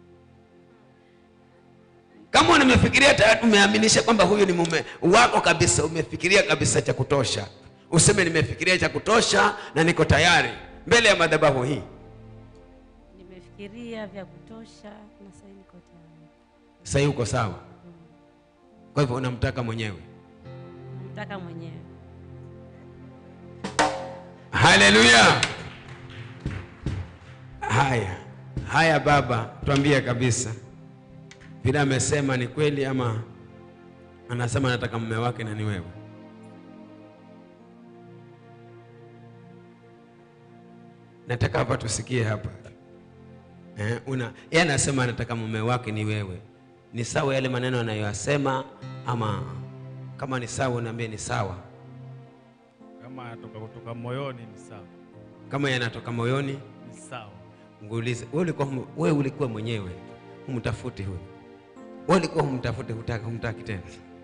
kama nimefikiria tayari umeaminisha kwamba huyu ni mume wako kabisa umefikiria kabisa cha kutosha useme nimefikiria cha kutosha na niko tayari mbele ya madhabahu hii nimefikiria vya kutosha na sasa niko tayari sahii uko sawa kwa hivyo unamtaka mwenyewe namtaka mwenyewe haleluya haya haya baba tuambie kabisa vile amesema ni kweli ama anasema anataka mume wake na ni wewe nataka hapa tusikie hapa eh, una yeye anasema anataka mume wake ni wewe ni sawa yale maneno anayoyasema ama kama ni sawa unaambie ni sawa kama atoka kutoka moyoni ni sawa kama yanatoka moyoni ni sawa nguulize wewe ulikuwa hum- wewe ulikuwa mwenyewe humtafuti huyu wewe ulikuwa humtafuti hutaki humtaki tena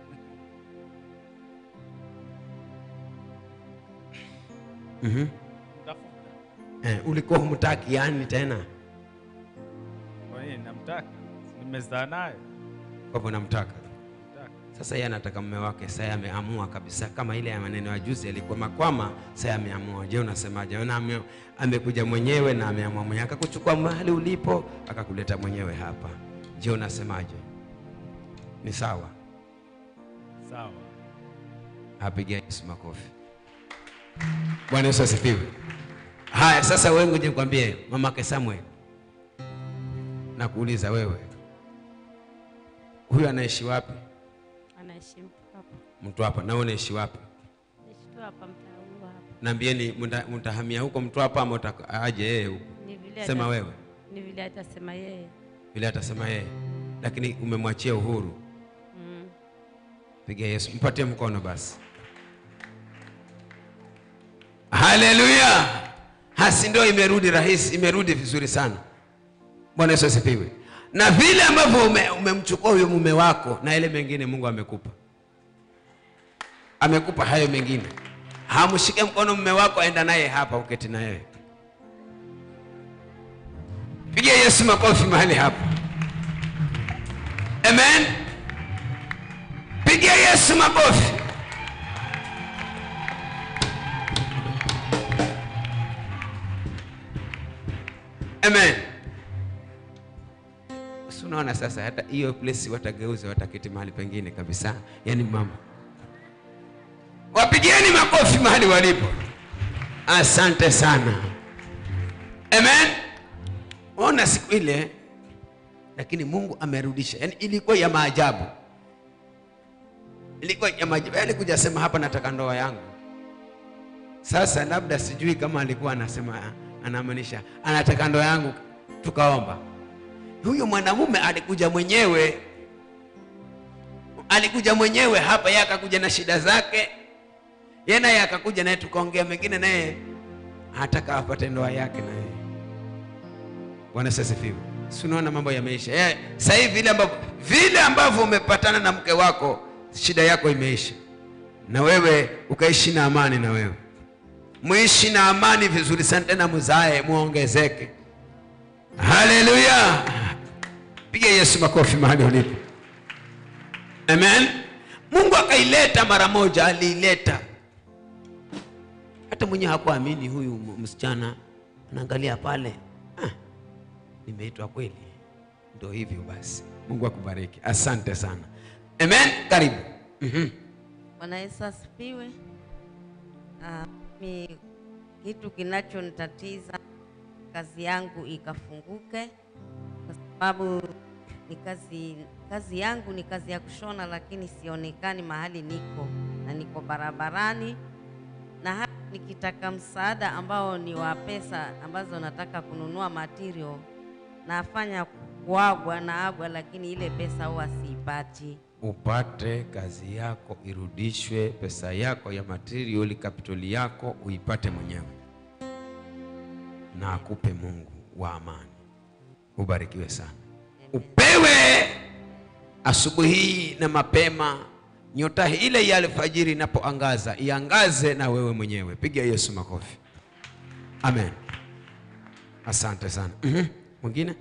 mhm tafuta eh, ulikuwa humtaki yani tena kwa nini namtaka Si nimezaa naye kwa hivyo namtaka Namtaka. sasa yeye anataka mume wake sasa ameamua kabisa kama ile ya maneno ya juzi alikuwa makwama sasa ameamua je unasemaje Ona ame, amekuja mwenyewe na ameamua mwenyewe akakuchukua mahali ulipo akakuleta mwenyewe hapa je unasemaje ni sawa sawa apigia Yesu makofi. Bwana Yesu asifiwe. Haya, sasa wewe ngoja nikwambie, mamake Samuel, nakuuliza wewe, huyu anaishi wapi? anaishi mtu hapa Mtu hapa, na wewe unaishi wapi? naishi tu hapa mtaa huu hapa Naambieni, mta- mtahamia huko mtu hapa ama utaka- aje yeye huko? ni vile Sema ata- wewe, ni vile atasema yeye vile atasema yeye, lakini umemwachia uhuru. mm. Piga Yesu, mpatie mkono basi. Haleluya! Hasi ndio imerudi rahisi, imerudi vizuri sana. Bwana Yesu asifiwe. Na vile ambavyo ume- umemchukua huyo mume wako na ile mengine Mungu amekupa, amekupa hayo mengine. Hamshike mkono mume wako, aenda naye hapa, uketi na yeye. Pigia Yesu makofi mahali hapa. Amen. Pigia Yesu makofi. amen si unaona sasa hata hiyo place watageuza wataketi mahali pengine kabisa yaani mama wapigieni makofi mahali walipo asante sana amen ona siku ile lakini mungu amerudisha yaani ilikuwa ya maajabu ilikuwa ya maajabu yaani kuja sema hapa nataka ndoa yangu sasa labda sijui kama alikuwa anasema anamaanisha anataka ndoa yangu tukaomba huyo mwanamume alikuja mwenyewe alikuja mwenyewe hapa yeye akakuja na shida zake yeye naye akakuja naye tukaongea mengine naye hataka apate ndoa yake naye bwana sasifiwe si unaona mambo yameisha yeah. sasa hivi vile ambavyo vile ambavyo umepatana na mke wako shida yako imeisha na wewe ukaishi na amani na wewe muishi na amani vizuri sana tena muzae muongezeke haleluya piga yesu makofi mahali ulipo amen mungu akaileta mara moja aliileta hata mwenyewe hakuamini huyu m- msichana anaangalia pale ah, nimeitwa kweli ndo hivyo basi mungu akubariki asante sana amen karibu mm-hmm. Bwana Yesu asifiwe. Ah, mi kitu kinachonitatiza kazi yangu ikafunguke, kwa sababu ni kazi kazi yangu ni kazi ya kushona, lakini sionekani mahali niko na niko barabarani, na hata nikitaka msaada ambao ni wa pesa ambazo nataka kununua material, nafanya kuagwa na agwa, lakini ile pesa huwa siipati. upate kazi yako irudishwe pesa yako ya material capital yako uipate mwenyewe na akupe mungu wa amani ubarikiwe sana upewe asubuhi hii na mapema nyota ile ya alfajiri inapoangaza iangaze na wewe mwenyewe piga yesu makofi amen asante sana Mhm. mwingine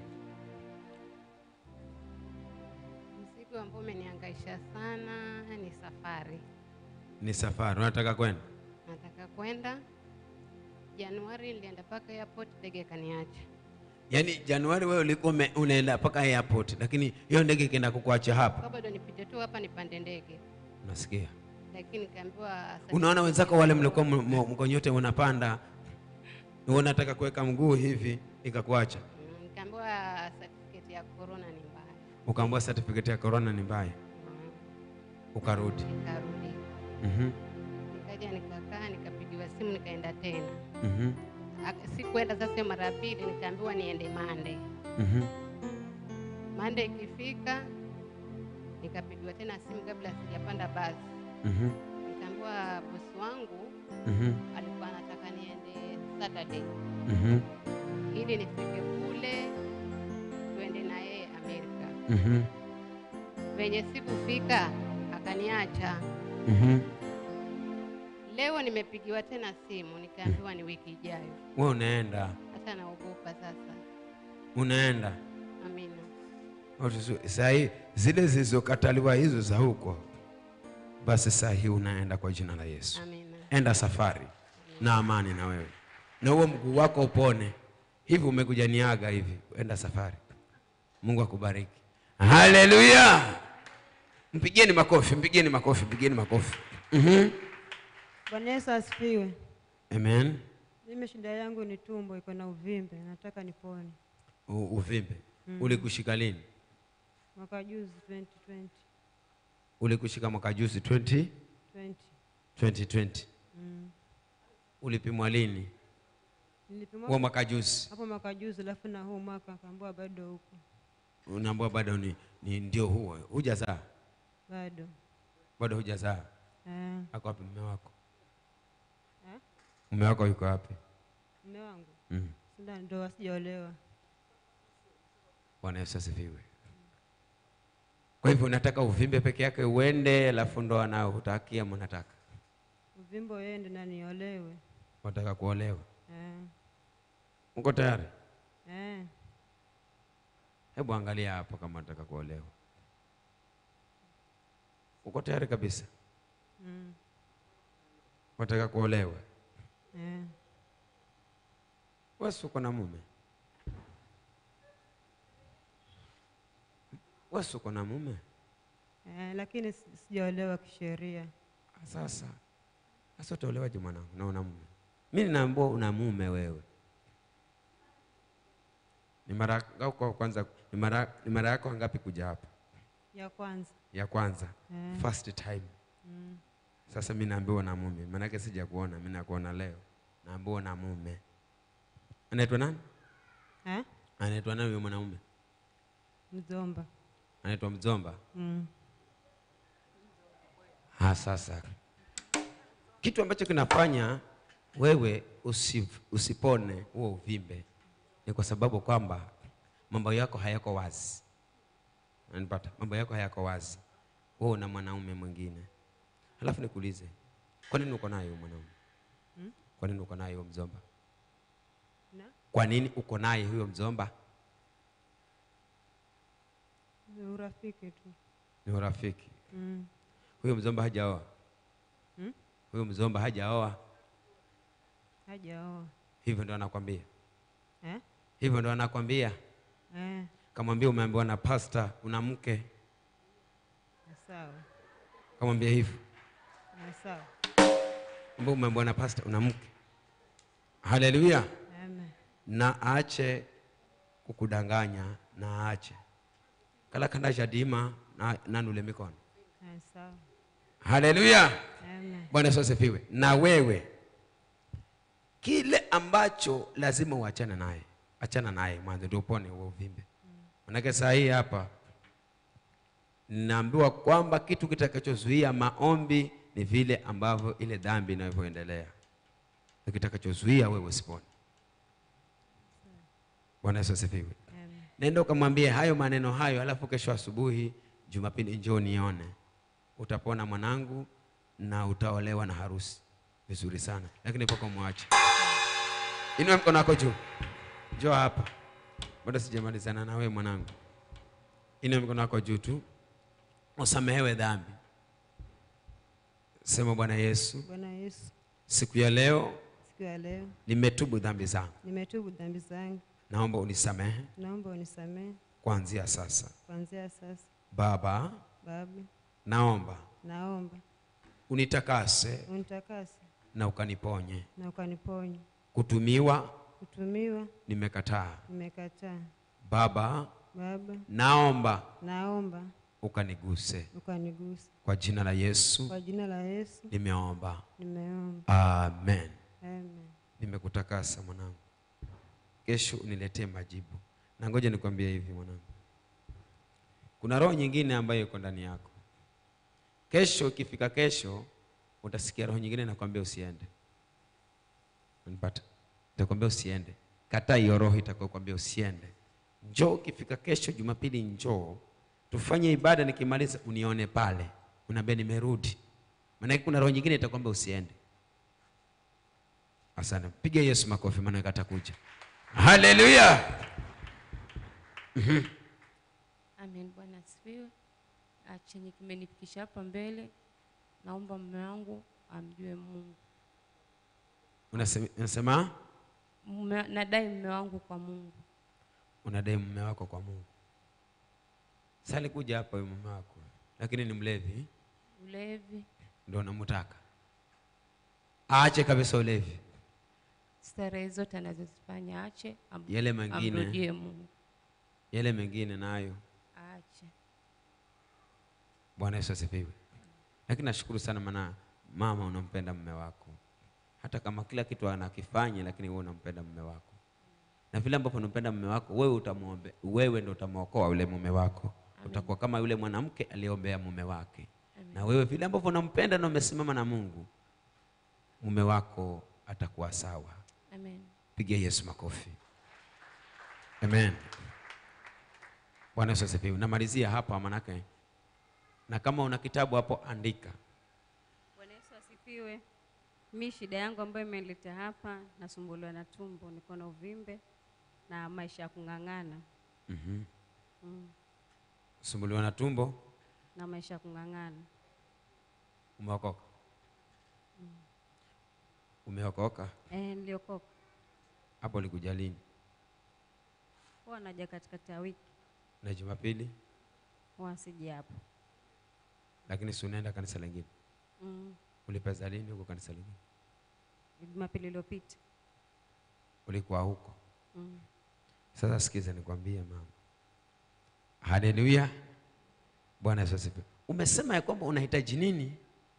Mzigo ambao umenihangaisha sana ni safari. ni safari unataka kwenda Nataka kwenda Januari, nilienda mpaka airport, ndege kaniacha. yaani januari wewe ulikuwa ume- unaenda mpaka airport lakini hiyo ndege ikienda kukuacha hapa Kwa bado nipite tu hapa nipande ndege, unasikia lakini nikaambiwa sasa- unaona wenzako wale mlikuwa m- m- mko nyote unapanda wewe unataka kuweka mguu hivi ikakuacha Mm, nikaambiwa certificate ya corona ni mbaya, ukaambiwa certificate ya corona ni mbaya ukarudi nikarudi Mhm, nikaja nikakaa, nikapigiwa simu, nikaenda tena. mhm, Ak- Sikuenda sasa hiyo mara ya pili, nikaambiwa niende Mande. mhm. Mande ikifika, nikapigiwa tena simu kabla sijapanda basi, Mhm, nikaambiwa bosi wangu mhm, alikuwa anataka niende Saturday mhm, ili nifike kule tuende na yeye Amerika. mhm, Venye sikufika akaniacha. mhm. Leo nimepigiwa tena simu nikaambiwa ni wiki ijayo. wewe unaenda Hata naogopa sasa. unaenda Amina. sahii zile zilizokataliwa hizo za huko basi saa hii unaenda kwa jina la yesu Amina. enda safari na amani na wewe na huo mguu wako upone hivi umekuja niaga hivi enda safari mungu akubariki haleluya mpigieni makofi mpigieni makofi mpigieni makofi mm-hmm. Bwana Yesu asifiwe. amen Mimi shida yangu ni tumbo iko na uvimbe, nataka nipone. U- uvimbe Mm. ulikushika lini Mwaka juzi 2020. ulikushika mwaka juzi 20 20. 2020 Mm. ulipimwa lini Nilipimwa huo mwaka juzi hapo mwaka juzi, alafu na huu mwaka akaambiwa bado huko, unaambua bado ni, ni ndio huo hujazaa bado bado hujazaa eh. ako wapi mume wako Eh? mume wako yuko wapi Mume wangu mm. sina ndoa, sijaolewa. bwana yesu asifiwe kwa hivyo unataka uvimbe peke yake uende alafu ndo anao hutakia mnataka Uvimbe uende na niolewe unataka kuolewa eh. uko tayari Eh. hebu angalia hapo kama unataka kuolewa uko tayari kabisa Mm. unataka kuolewa Eh. wesi uko na mume wewe si uko na mume eh, lakini si- sijaolewa kisheria. sasa sasa utaolewaje mwanangu na una mume mi ninaambua una mume wewe ni mara yako kwanza ni mara, ni mara yako ngapi kuja hapa Ya kwanza ya kwanza Eh. first time mm. sasa mi naambiwa na mume maanake sija kuona mi nakuona leo naambiwa na mume anaitwa nani eh? anaitwa nani huyo mwanaume Mzomba anaitwa mzomba mm. ha sasa kitu ambacho kinafanya wewe usif, usipone huo uvimbe ni kwa sababu kwamba mambo yako hayako wazi unanipata mambo yako hayako wazi wewe una mwanaume mwingine halafu nikuulize kwa nini uko naye huyo mwanaume Hmm? kwa nini uko naye huyo mzomba Na? kwa nini uko naye huyo mzomba Ni urafiki tu ni urafiki mm. huyo mzomba hajaoa Hmm? huyo mzomba hajaoa Hajaoa hivyo ndo anakwambia eh? hivyo ndo anakwambia Eh, kamwambia umeambiwa na pasta una mke sawa kamwambia hivyo Eh, sawa ambao umeambiwa na pasta una mke haleluya Amen. na aache kukudanganya na aache kala kanda shadima na nanule mikono Eh, sawa haleluya Amen. bwana yesu asifiwe na wewe kile ambacho lazima uachane naye achana naye mwanzo ndio upone huo uvimbe manake saa hii hapa naambiwa kwamba kitu kitakachozuia maombi ni vile ambavyo ile dhambi inavyoendelea na kitakachozuia wewe usipone bwana yesu asifiwe Amen. nenda ukamwambie hayo maneno hayo alafu kesho asubuhi jumapili njoo nione utapona mwanangu na utaolewa na harusi vizuri sana lakini paka mwache inua mkono wako juu njoo hapa bado sijamalizana na wewe mwanangu inua mkono wako juu tu usamehewe dhambi sema bwana yesu Bwana Yesu, siku ya leo siku ya leo nimetubu dhambi zangu nimetubu dhambi zangu, naomba unisamehe naomba unisamehe kuanzia sasa kuanzia sasa. baba Baba, naomba naomba unitakase unitakase na ukaniponye na ukaniponye. kutumiwa Kutumiwa nimekataa nimekataa. baba Baba, naomba naomba ukaniguse ukanigusa. kwa jina la yesu Kwa jina la Yesu nimeomba nimeomba. amen Amen. nimekutakasa mwanangu kesho uniletee majibu na ngoja nikwambie hivi mwanangu kuna roho nyingine ambayo iko ndani yako kesho ikifika kesho utasikia roho nyingine nakwambia usiende unipata itakwambia usiende kataa hiyo roho itakayokwambia usiende njoo ukifika kesho jumapili njoo tufanye ibada nikimaliza unione pale unaambia nimerudi maanake kuna roho nyingine itakwambia usiende asante piga yesu makofi maanake atakuja haleluya Mhm. Amen. Bwana asifiwe. Ah, Chenye kimenifikisha hapa mbele, naomba mume wangu amjue Mungu. Unasema- unasema Mume, nadai mume wangu kwa Mungu. unadai mume wako kwa mungu sa alikuja hapa huyo mume wako lakini ni mlevi Ulevi, ndo unamtaka aache kabisa ulevi starehe zote anazozifanya ache, am, Yale mengine. amrudie Mungu, yale mengine nayo aache. bwana yesu asifiwe lakini nashukuru sana maana mama unampenda mume wako hata kama kila kitu anakifanya lakini wewe unampenda mume wako na vile ambavyo unampenda mume wako wewe utamuombe wewe ndo utamwokoa yule mume wako utakuwa kama yule mwanamke aliyeombea mume wake na wewe vile ambavyo unampenda na umesimama na mungu mume wako atakuwa sawa Amen. pigia yesu makofi amen bwana yesu asifiwe namalizia hapa manake na kama una kitabu hapo andika Bwana Yesu asifiwe. Mi shida yangu ambayo imenileta hapa, nasumbuliwa na tumbo, niko na uvimbe na maisha ya kung'ang'ana mm-hmm. mm. sumbuliwa na tumbo na maisha ya kung'ang'ana umeokoka mm. umeokoka Eh, niliokoka hapo likuja lini huwa naja katikati ya wiki na jumapili huwa siji hapo. lakini si unaenda kanisa lingine Mm. ulipeza lini huko kanisa lingine Jumapili iliyopita. ulikuwa huko Mm. sasa sikiza nikwambie mama haleluya bwana yesu asifiwe umesema ya kwamba unahitaji nini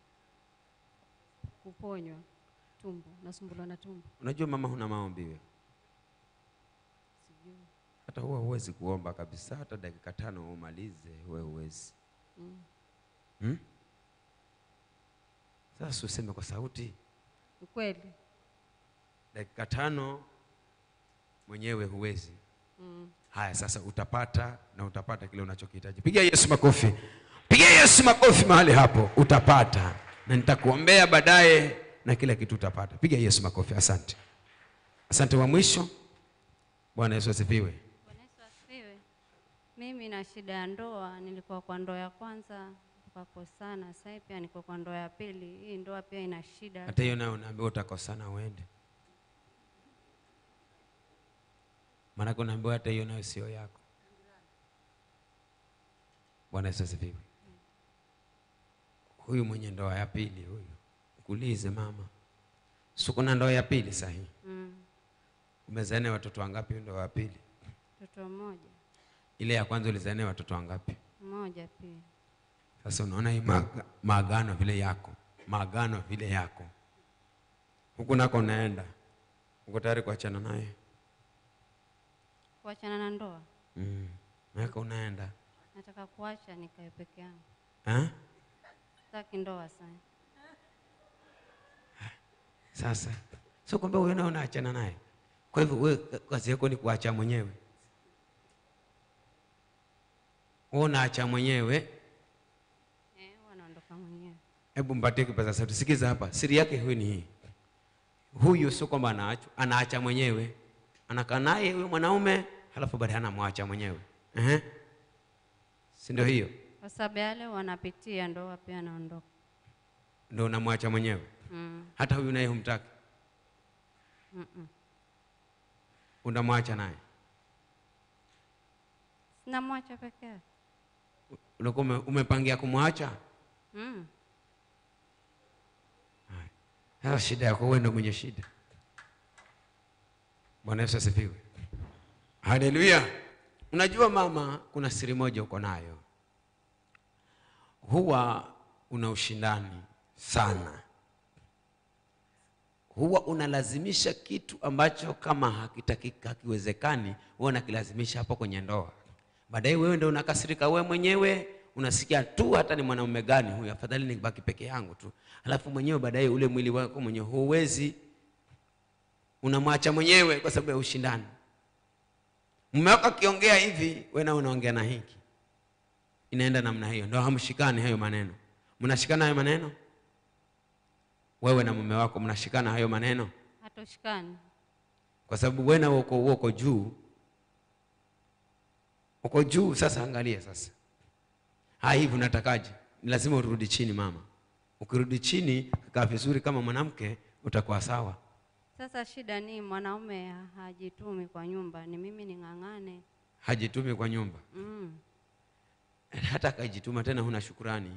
Kuponywa tumbo, nasumbuliwa na tumbo. unajua mama huna maombi wewe Sijui. hata huwa huwezi kuomba kabisa hata dakika tano umalize huwe huwezi Mm. hmm? sasa useme kwa sauti Ni kweli. dakika tano mwenyewe huwezi Mm. haya sasa utapata na utapata kile unachokihitaji pigia yesu makofi pigia yesu makofi mahali hapo utapata na nitakuombea baadaye na kila kitu utapata piga yesu makofi asante asante wa mwisho bwana yesu asifiwe Bwana Yesu asifiwe. Mimi na shida ya ndoa, nilikuwa kwa ndoa ya kwanza tukakosana, sasa hivi pia niko kwa ndoa ya pili. Hii ndoa pia ina shida. hata hiyo nayo unaambiwa utakosana uende maanake unaambiwa hata hiyo nayo sio yako bwana yesu asifiwe huyu mwenye ndoa ya pili huyu kuulize mama si kuna ndoa ya pili sahi Mm. umezania watoto wangapi ndoa ya pili Mtoto mmoja ile ya kwanza ulizania watoto wangapi mmoja pia. sasa unaona hii maaga- maagano vile yako maagano vile yako huku nako unaenda uko tayari kuachana naye Kuachana na ndoa, mm. nako unaenda nataka kuacha nikae peke yangu, ha? sitaki ndoa sana. sasa sio kwamba huyo nao unaachana naye kwa hivyo wewe kazi yako ni kuacha mwenyewe wewe unaacha mwenyewe Eh, huwa naondoka mwenyewe. hebu mpatie kipaza sauti sikiza hapa siri yake huyu ni hii huyu sio kwamba anaacha anaacha mwenyewe anakaa naye huyo mwanaume halafu baadaye anamwacha mwenyewe Ehe. si ndio hiyo Kwa sababu yale wanapitia ndoa pia naondoka. ndio unamwacha mwenyewe Mm. hata huyu naye humtaki Mm-mm. unamwacha naye Sinamwacha peke yake. ulikuwa ume- umepangia kumwacha Mm. sasa shida yako wewe ndio mwenye shida bwana yesu asifiwe haleluya unajua mama kuna siri moja uko nayo huwa una ushindani sana huwa unalazimisha kitu ambacho kama hakitakika hakiwezekani huwa unakilazimisha hapo kwenye ndoa baadaye wewe ndio unakasirika wewe mwenyewe unasikia tu hata ni mwanaume gani huyu afadhali nibaki peke yangu tu alafu mwenyewe baadaye ule mwili wako mwenyewe huwezi unamwacha mwenyewe kwa sababu ya ushindani mume wako akiongea hivi wewe na unaongea na hiki inaenda namna hiyo ndio hamshikani hayo maneno mnashikana hayo maneno wewe na mume wako mnashikana hayo maneno Hatoshikani. kwa sababu wewe na uko uko juu uko juu sasa angalia sasa ha hivi unatakaje Ni lazima urudi chini mama ukirudi chini kaa vizuri kama mwanamke utakuwa sawa Sasa shida ni mwanaume ha- hajitumi kwa nyumba, ni mimi ning'ang'ane. hajitumi kwa nyumba Mm. hata akajituma tena huna shukurani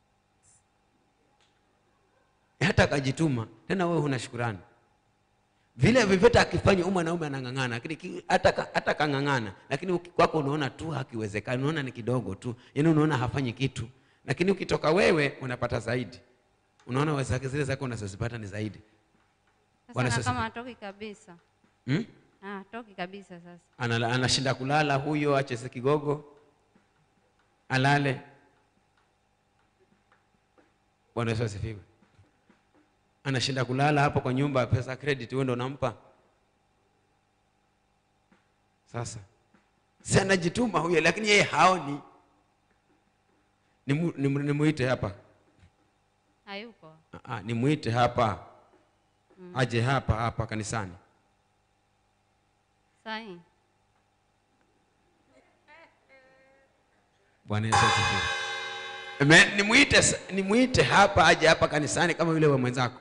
hata akajituma tena wewe huna shukurani vile vyovyote akifanya huyu mwanaume anang'ang'ana lakini ki- hata ka- hata kang'ang'ana lakini uki- kwako unaona tu hakiwezekani unaona ni kidogo tu yaani unaona hafanyi kitu lakini ukitoka wewe unapata zaidi unaona wezake zile zake unazozipata ni zaidi Bwana Sasa na Yesu kama asifiwe. hatoki kabisa. hmm? Ah, hatoki kabisa sasa. Anala- anashinda kulala huyo acheze kigogo alale bwana yesu asifiwe anashinda kulala hapo kwa nyumba pesa credit wewe ndo unampa sasa si anajituma huyo lakini yeye haoni nimu- nimu- nimuite hapa Hayuko. Ah, ah, nimuite hapa Mm. aje hapa hapa kanisani Sahi. Bwana Yesu asifiwe. Amen. Nimuite sa- nimuite hapa aje hapa kanisani kama yule wa mwenzako.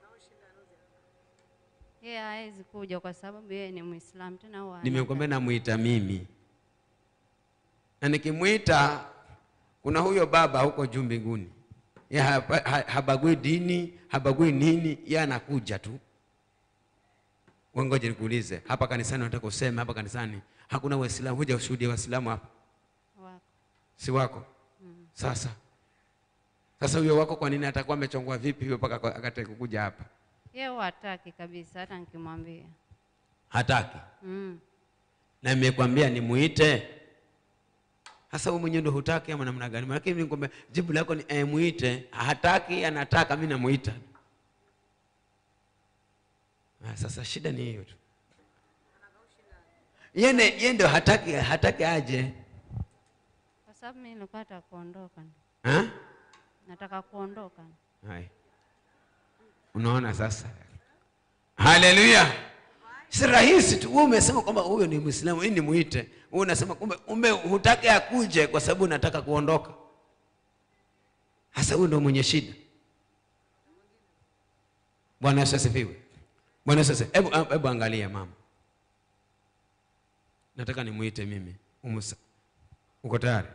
Yeye hawezi kuja kwa sababu yeye ni Muislamu tena huwa Nimekwambia namuita mimi, na nikimwita kuna huyo baba huko juu mbinguni Ye hapa- ha- habagui dini habagui nini ye anakuja tu Wewe ngoja nikuulize hapa kanisani unataka useme hapa kanisani hakuna waislamu huja ushuhudie waislamu hapa Wako. si wako sasa sasa huyo wako kwa nini atakuwa amechongwa vipi huyo mpaka kwa- akataka kukuja hapa Yeye huwa hataki kabisa hata nikimwambia. hataki Mm. na nimekwambia nimuite sasa wewe mwenyewe ndio hutaki ama namna gani maana mimi nikwambia jibu lako ni eh, muite hataki anataka mimi namuita ah, sasa shida ni hiyo tu yeye yeye ndio hataki hataki aje Kwa sababu mimi nilikuwa nataka kuondoka. ha? Nataka kuondoka. Hai. Unaona sasa, haleluya! Si rahisi tu. Wewe umesema kwamba huyo ni Muislamu, hii ni muite. Wewe unasema kumbe, kumbe hutaki akuje kwa sababu unataka kuondoka. Hasa huyo ndio mwenye shida. Bwana Yesu asifiwe. Bwana Yesu asifiwe. Hebu hebu angalia mama, nataka nimuite mimi. Umusa, uko tayari?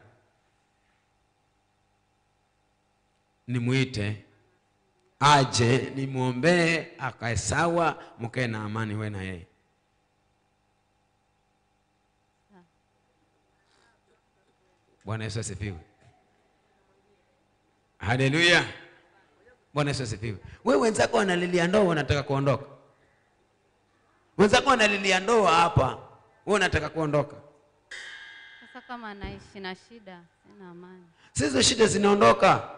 Nimuite aje nimwombee akae sawa, mkae na amani, we na yeye. Bwana Yesu asifiwe. Haleluya. Bwana Yesu asifiwe. Wewe wenzako wanalilia ndoa, wanataka kuondoka. Wenzako wanalilia ndoa hapa, wewe unataka kuondoka. Sasa kama anaishi na shida, sina amani. Sizo shida zinaondoka.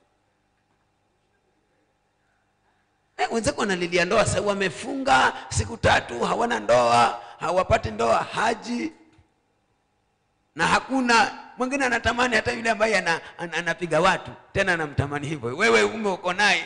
Eh, wenzako wanalilia ndoa sasa, wamefunga siku tatu, hawana ndoa, hawapati ndoa, haji na hakuna mwingine anatamani hata yule ambaye ana, ana, anapiga watu tena anamtamani hivyo. Wewe ume uko naye.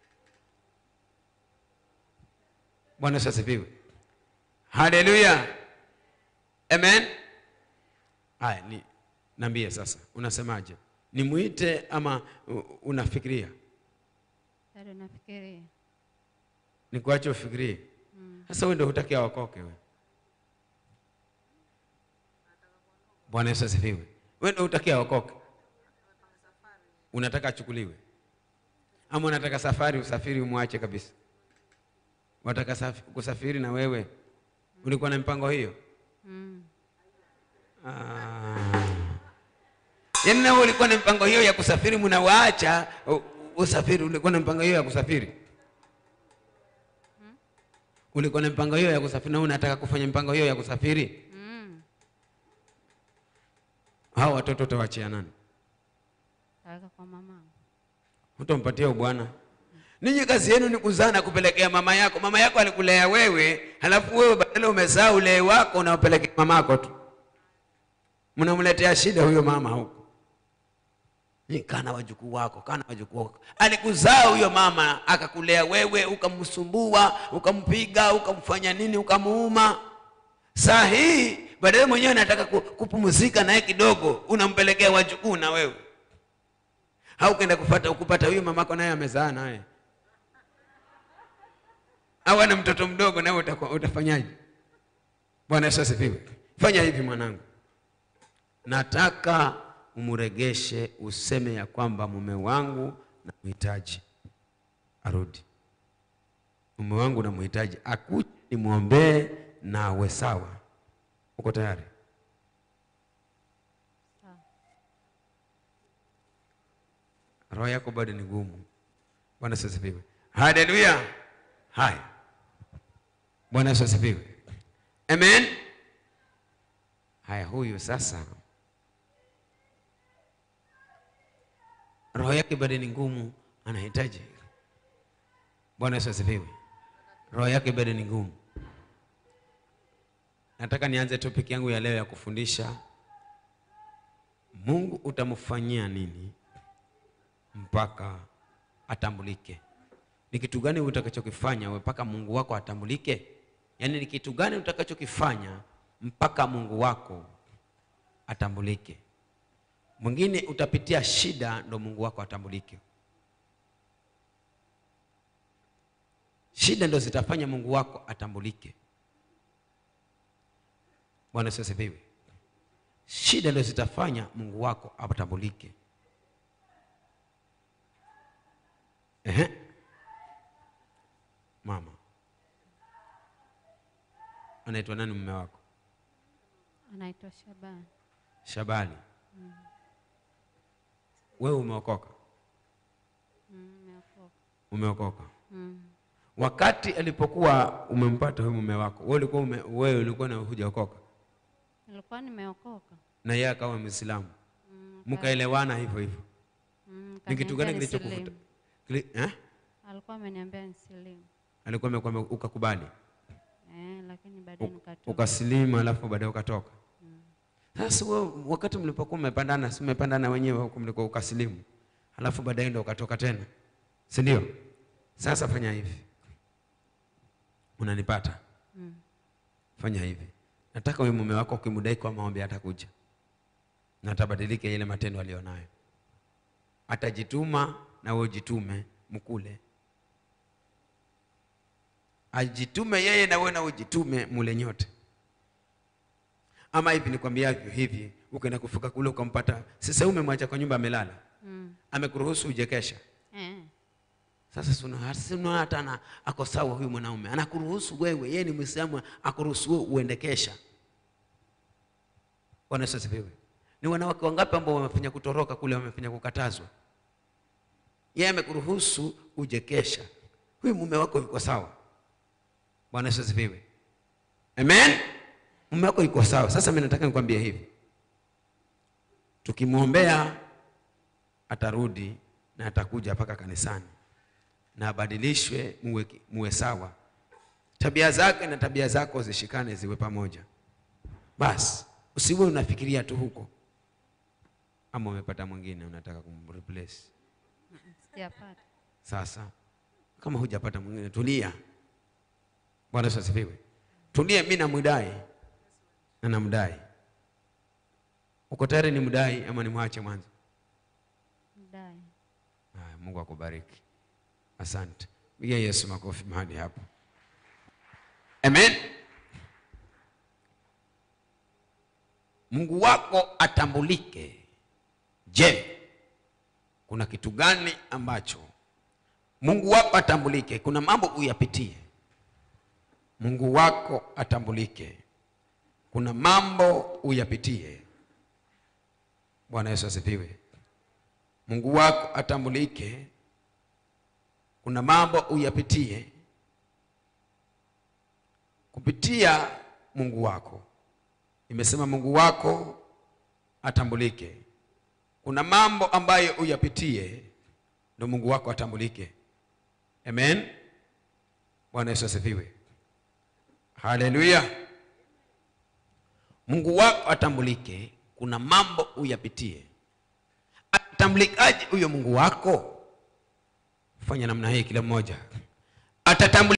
Bwana Yesu asifiwe. Haleluya. Amen. Haya, ni niambie sasa, unasemaje? Nimuite ama u- unafikiria? Bado nafikiria. Nikuache ufikirie. Sasa wewe ndio hutaki aokoke wewe. Bwana Yesu asifiwe. Wewe ndio hutaki aokoke. Unataka achukuliwe. Ama unataka safari usafiri umwache kabisa. Unataka saf- kusafiri na wewe. Ulikuwa na mpango hiyo? Mm. Ah. Yaani na wewe ulikuwa na mpango hiyo ya kusafiri mnawaacha u- usafiri ulikuwa na mpango hiyo ya kusafiri? Ulikuwa na mpango hiyo ya kusafiri na wewe unataka kufanya mpango hiyo ya kusafiri? Mm. Hao watoto utawaachia nani? Taweka kwa mamangu. Utampatia bwana. Ninyi kazi yenu ni kuzaa na kupelekea mama yako. Mama yako alikulea wewe, halafu wewe badala umezaa ulee wako unaopelekea mamako tu. Mnamletea shida huyo mama huko. Ni kana wajukuu wako, kana wajukuu wako. Alikuzaa huyo mama, akakulea wewe, ukamsumbua, ukampiga, ukamfanya nini, ukamuuma. Saa hii badala mwenyewe anataka ku- kupumzika naye kidogo, unampelekea wajukuu na wewe au ukaenda kupata ukupata huyo mamako naye amezaa naye au ana mtoto mdogo nawe utakuwa- utafanyaje bwana yesu asifiwe fanya hivi mwanangu nataka umregeshe useme ya kwamba mume wangu namhitaji arudi mume wangu namhitaji akuje nimwombee na awe sawa uko tayari roho yako bado ni ngumu. Bwana Yesu asifiwe. Haleluya. Haya, Bwana Yesu asifiwe. Amen. Haya, huyu sasa roho yake bado ni ngumu, anahitaji. Bwana Yesu asifiwe. Roho yake bado ni ngumu. Nataka nianze topic yangu ya leo ya kufundisha Mungu utamfanyia nini mpaka atambulike. Ni kitu gani utakachokifanya wewe mpaka Mungu wako atambulike? Yaani ni kitu gani utakachokifanya mpaka Mungu wako atambulike? Mwingine utapitia shida ndo Mungu wako atambulike. Shida ndo zitafanya Mungu wako atambulike. Bwana Yesu asifiwe. Shida ndo zitafanya Mungu wako atambulike. Ehe. Mama anaitwa nani mume wako? Anaitwa Shabani. Shabani. Mm. Wewe umeokoka? Mm, nimeokoka. Umeokoka. Mm. Wakati alipokuwa umempata huyu mume wako, wewe ulikuwa ume, wewe ulikuwa na hujaokoka Nilikuwa nimeokoka. na yeye akawa Muislamu, Mm, mkaelewana hivyo hivyo. Mm, Ni kitu gani kaniambia kilichokuvuta? nisilimu. Kili, eh? Alikuwa ameniambia nisilimu. Alikuwa amekwambia ukakubali, Eh, lakini baadaye nikatoka. ukasilimu, alafu baadaye ukatoka. Sasa wewe wakati mlipokuwa mmepandana, si mmepandana wenyewe huko mliko ukasilimu, alafu baadaye ndo ukatoka tena, si ndio? Sasa fanya hivi, unanipata? Mm. Fanya hivi, nataka huyu mume wako ukimdai kwa maombi atakuja na atabadilika ile matendo alionayo, atajituma na wewe ujitume, mkule. Ajitume yeye na wewe na ujitume, mule nyote. Ama hivi nikwambiavyo hivi, ukaenda kufika kule ukampata, sasa umemwacha kwa nyumba amelala, Mm. amekuruhusu uje kesha. Eh. Sasa si una- si unaona hata ana- ako sawa huyu mwanaume, anakuruhusu wewe, yeye ni Muislamu, akuruhusu wewe uende kesha. Bwana Yesu asifiwe. Ni wanawake wangapi ambao wamefanya kutoroka kule, wamefanya kukatazwa? Yeye amekuruhusu uje kesha, huyu mume wako yuko sawa. Bwana Yesu asifiwe. Amen. Mume wako yuko sawa. Sasa mimi nataka nikwambie hivi, tukimwombea atarudi na atakuja mpaka kanisani na abadilishwe, muwe, muwe sawa, tabia zake na tabia zako zishikane, ziwe pamoja. Basi usiwe unafikiria tu huko, ama umepata mwingine unataka kumreplace. Sijapata. Sasa kama hujapata mwingine, tulia. Bwana Yesu asifiwe. Tulia, mimi namdai na namdai. Uko tayari nimdai ama nimwache mwanzo? Mdai. Haya, Mungu akubariki. Asante. Pigia Yesu makofi mahali hapo. Amen. Mungu wako atambulike. Je, kuna kitu gani ambacho Mungu wako atambulike? Kuna mambo uyapitie. Mungu wako atambulike. Kuna mambo uyapitie. Bwana Yesu asifiwe. Mungu wako atambulike. Kuna mambo uyapitie kupitia Mungu wako. Nimesema Mungu wako atambulike. Kuna mambo ambayo uyapitie ndio Mungu wako atambulike. Amen. Bwana Yesu asifiwe. Haleluya. Mungu wako atambulike. Kuna mambo uyapitie. Atambulikaje huyo Mungu wako? Fanya namna hii kila mmoja. Atatambulika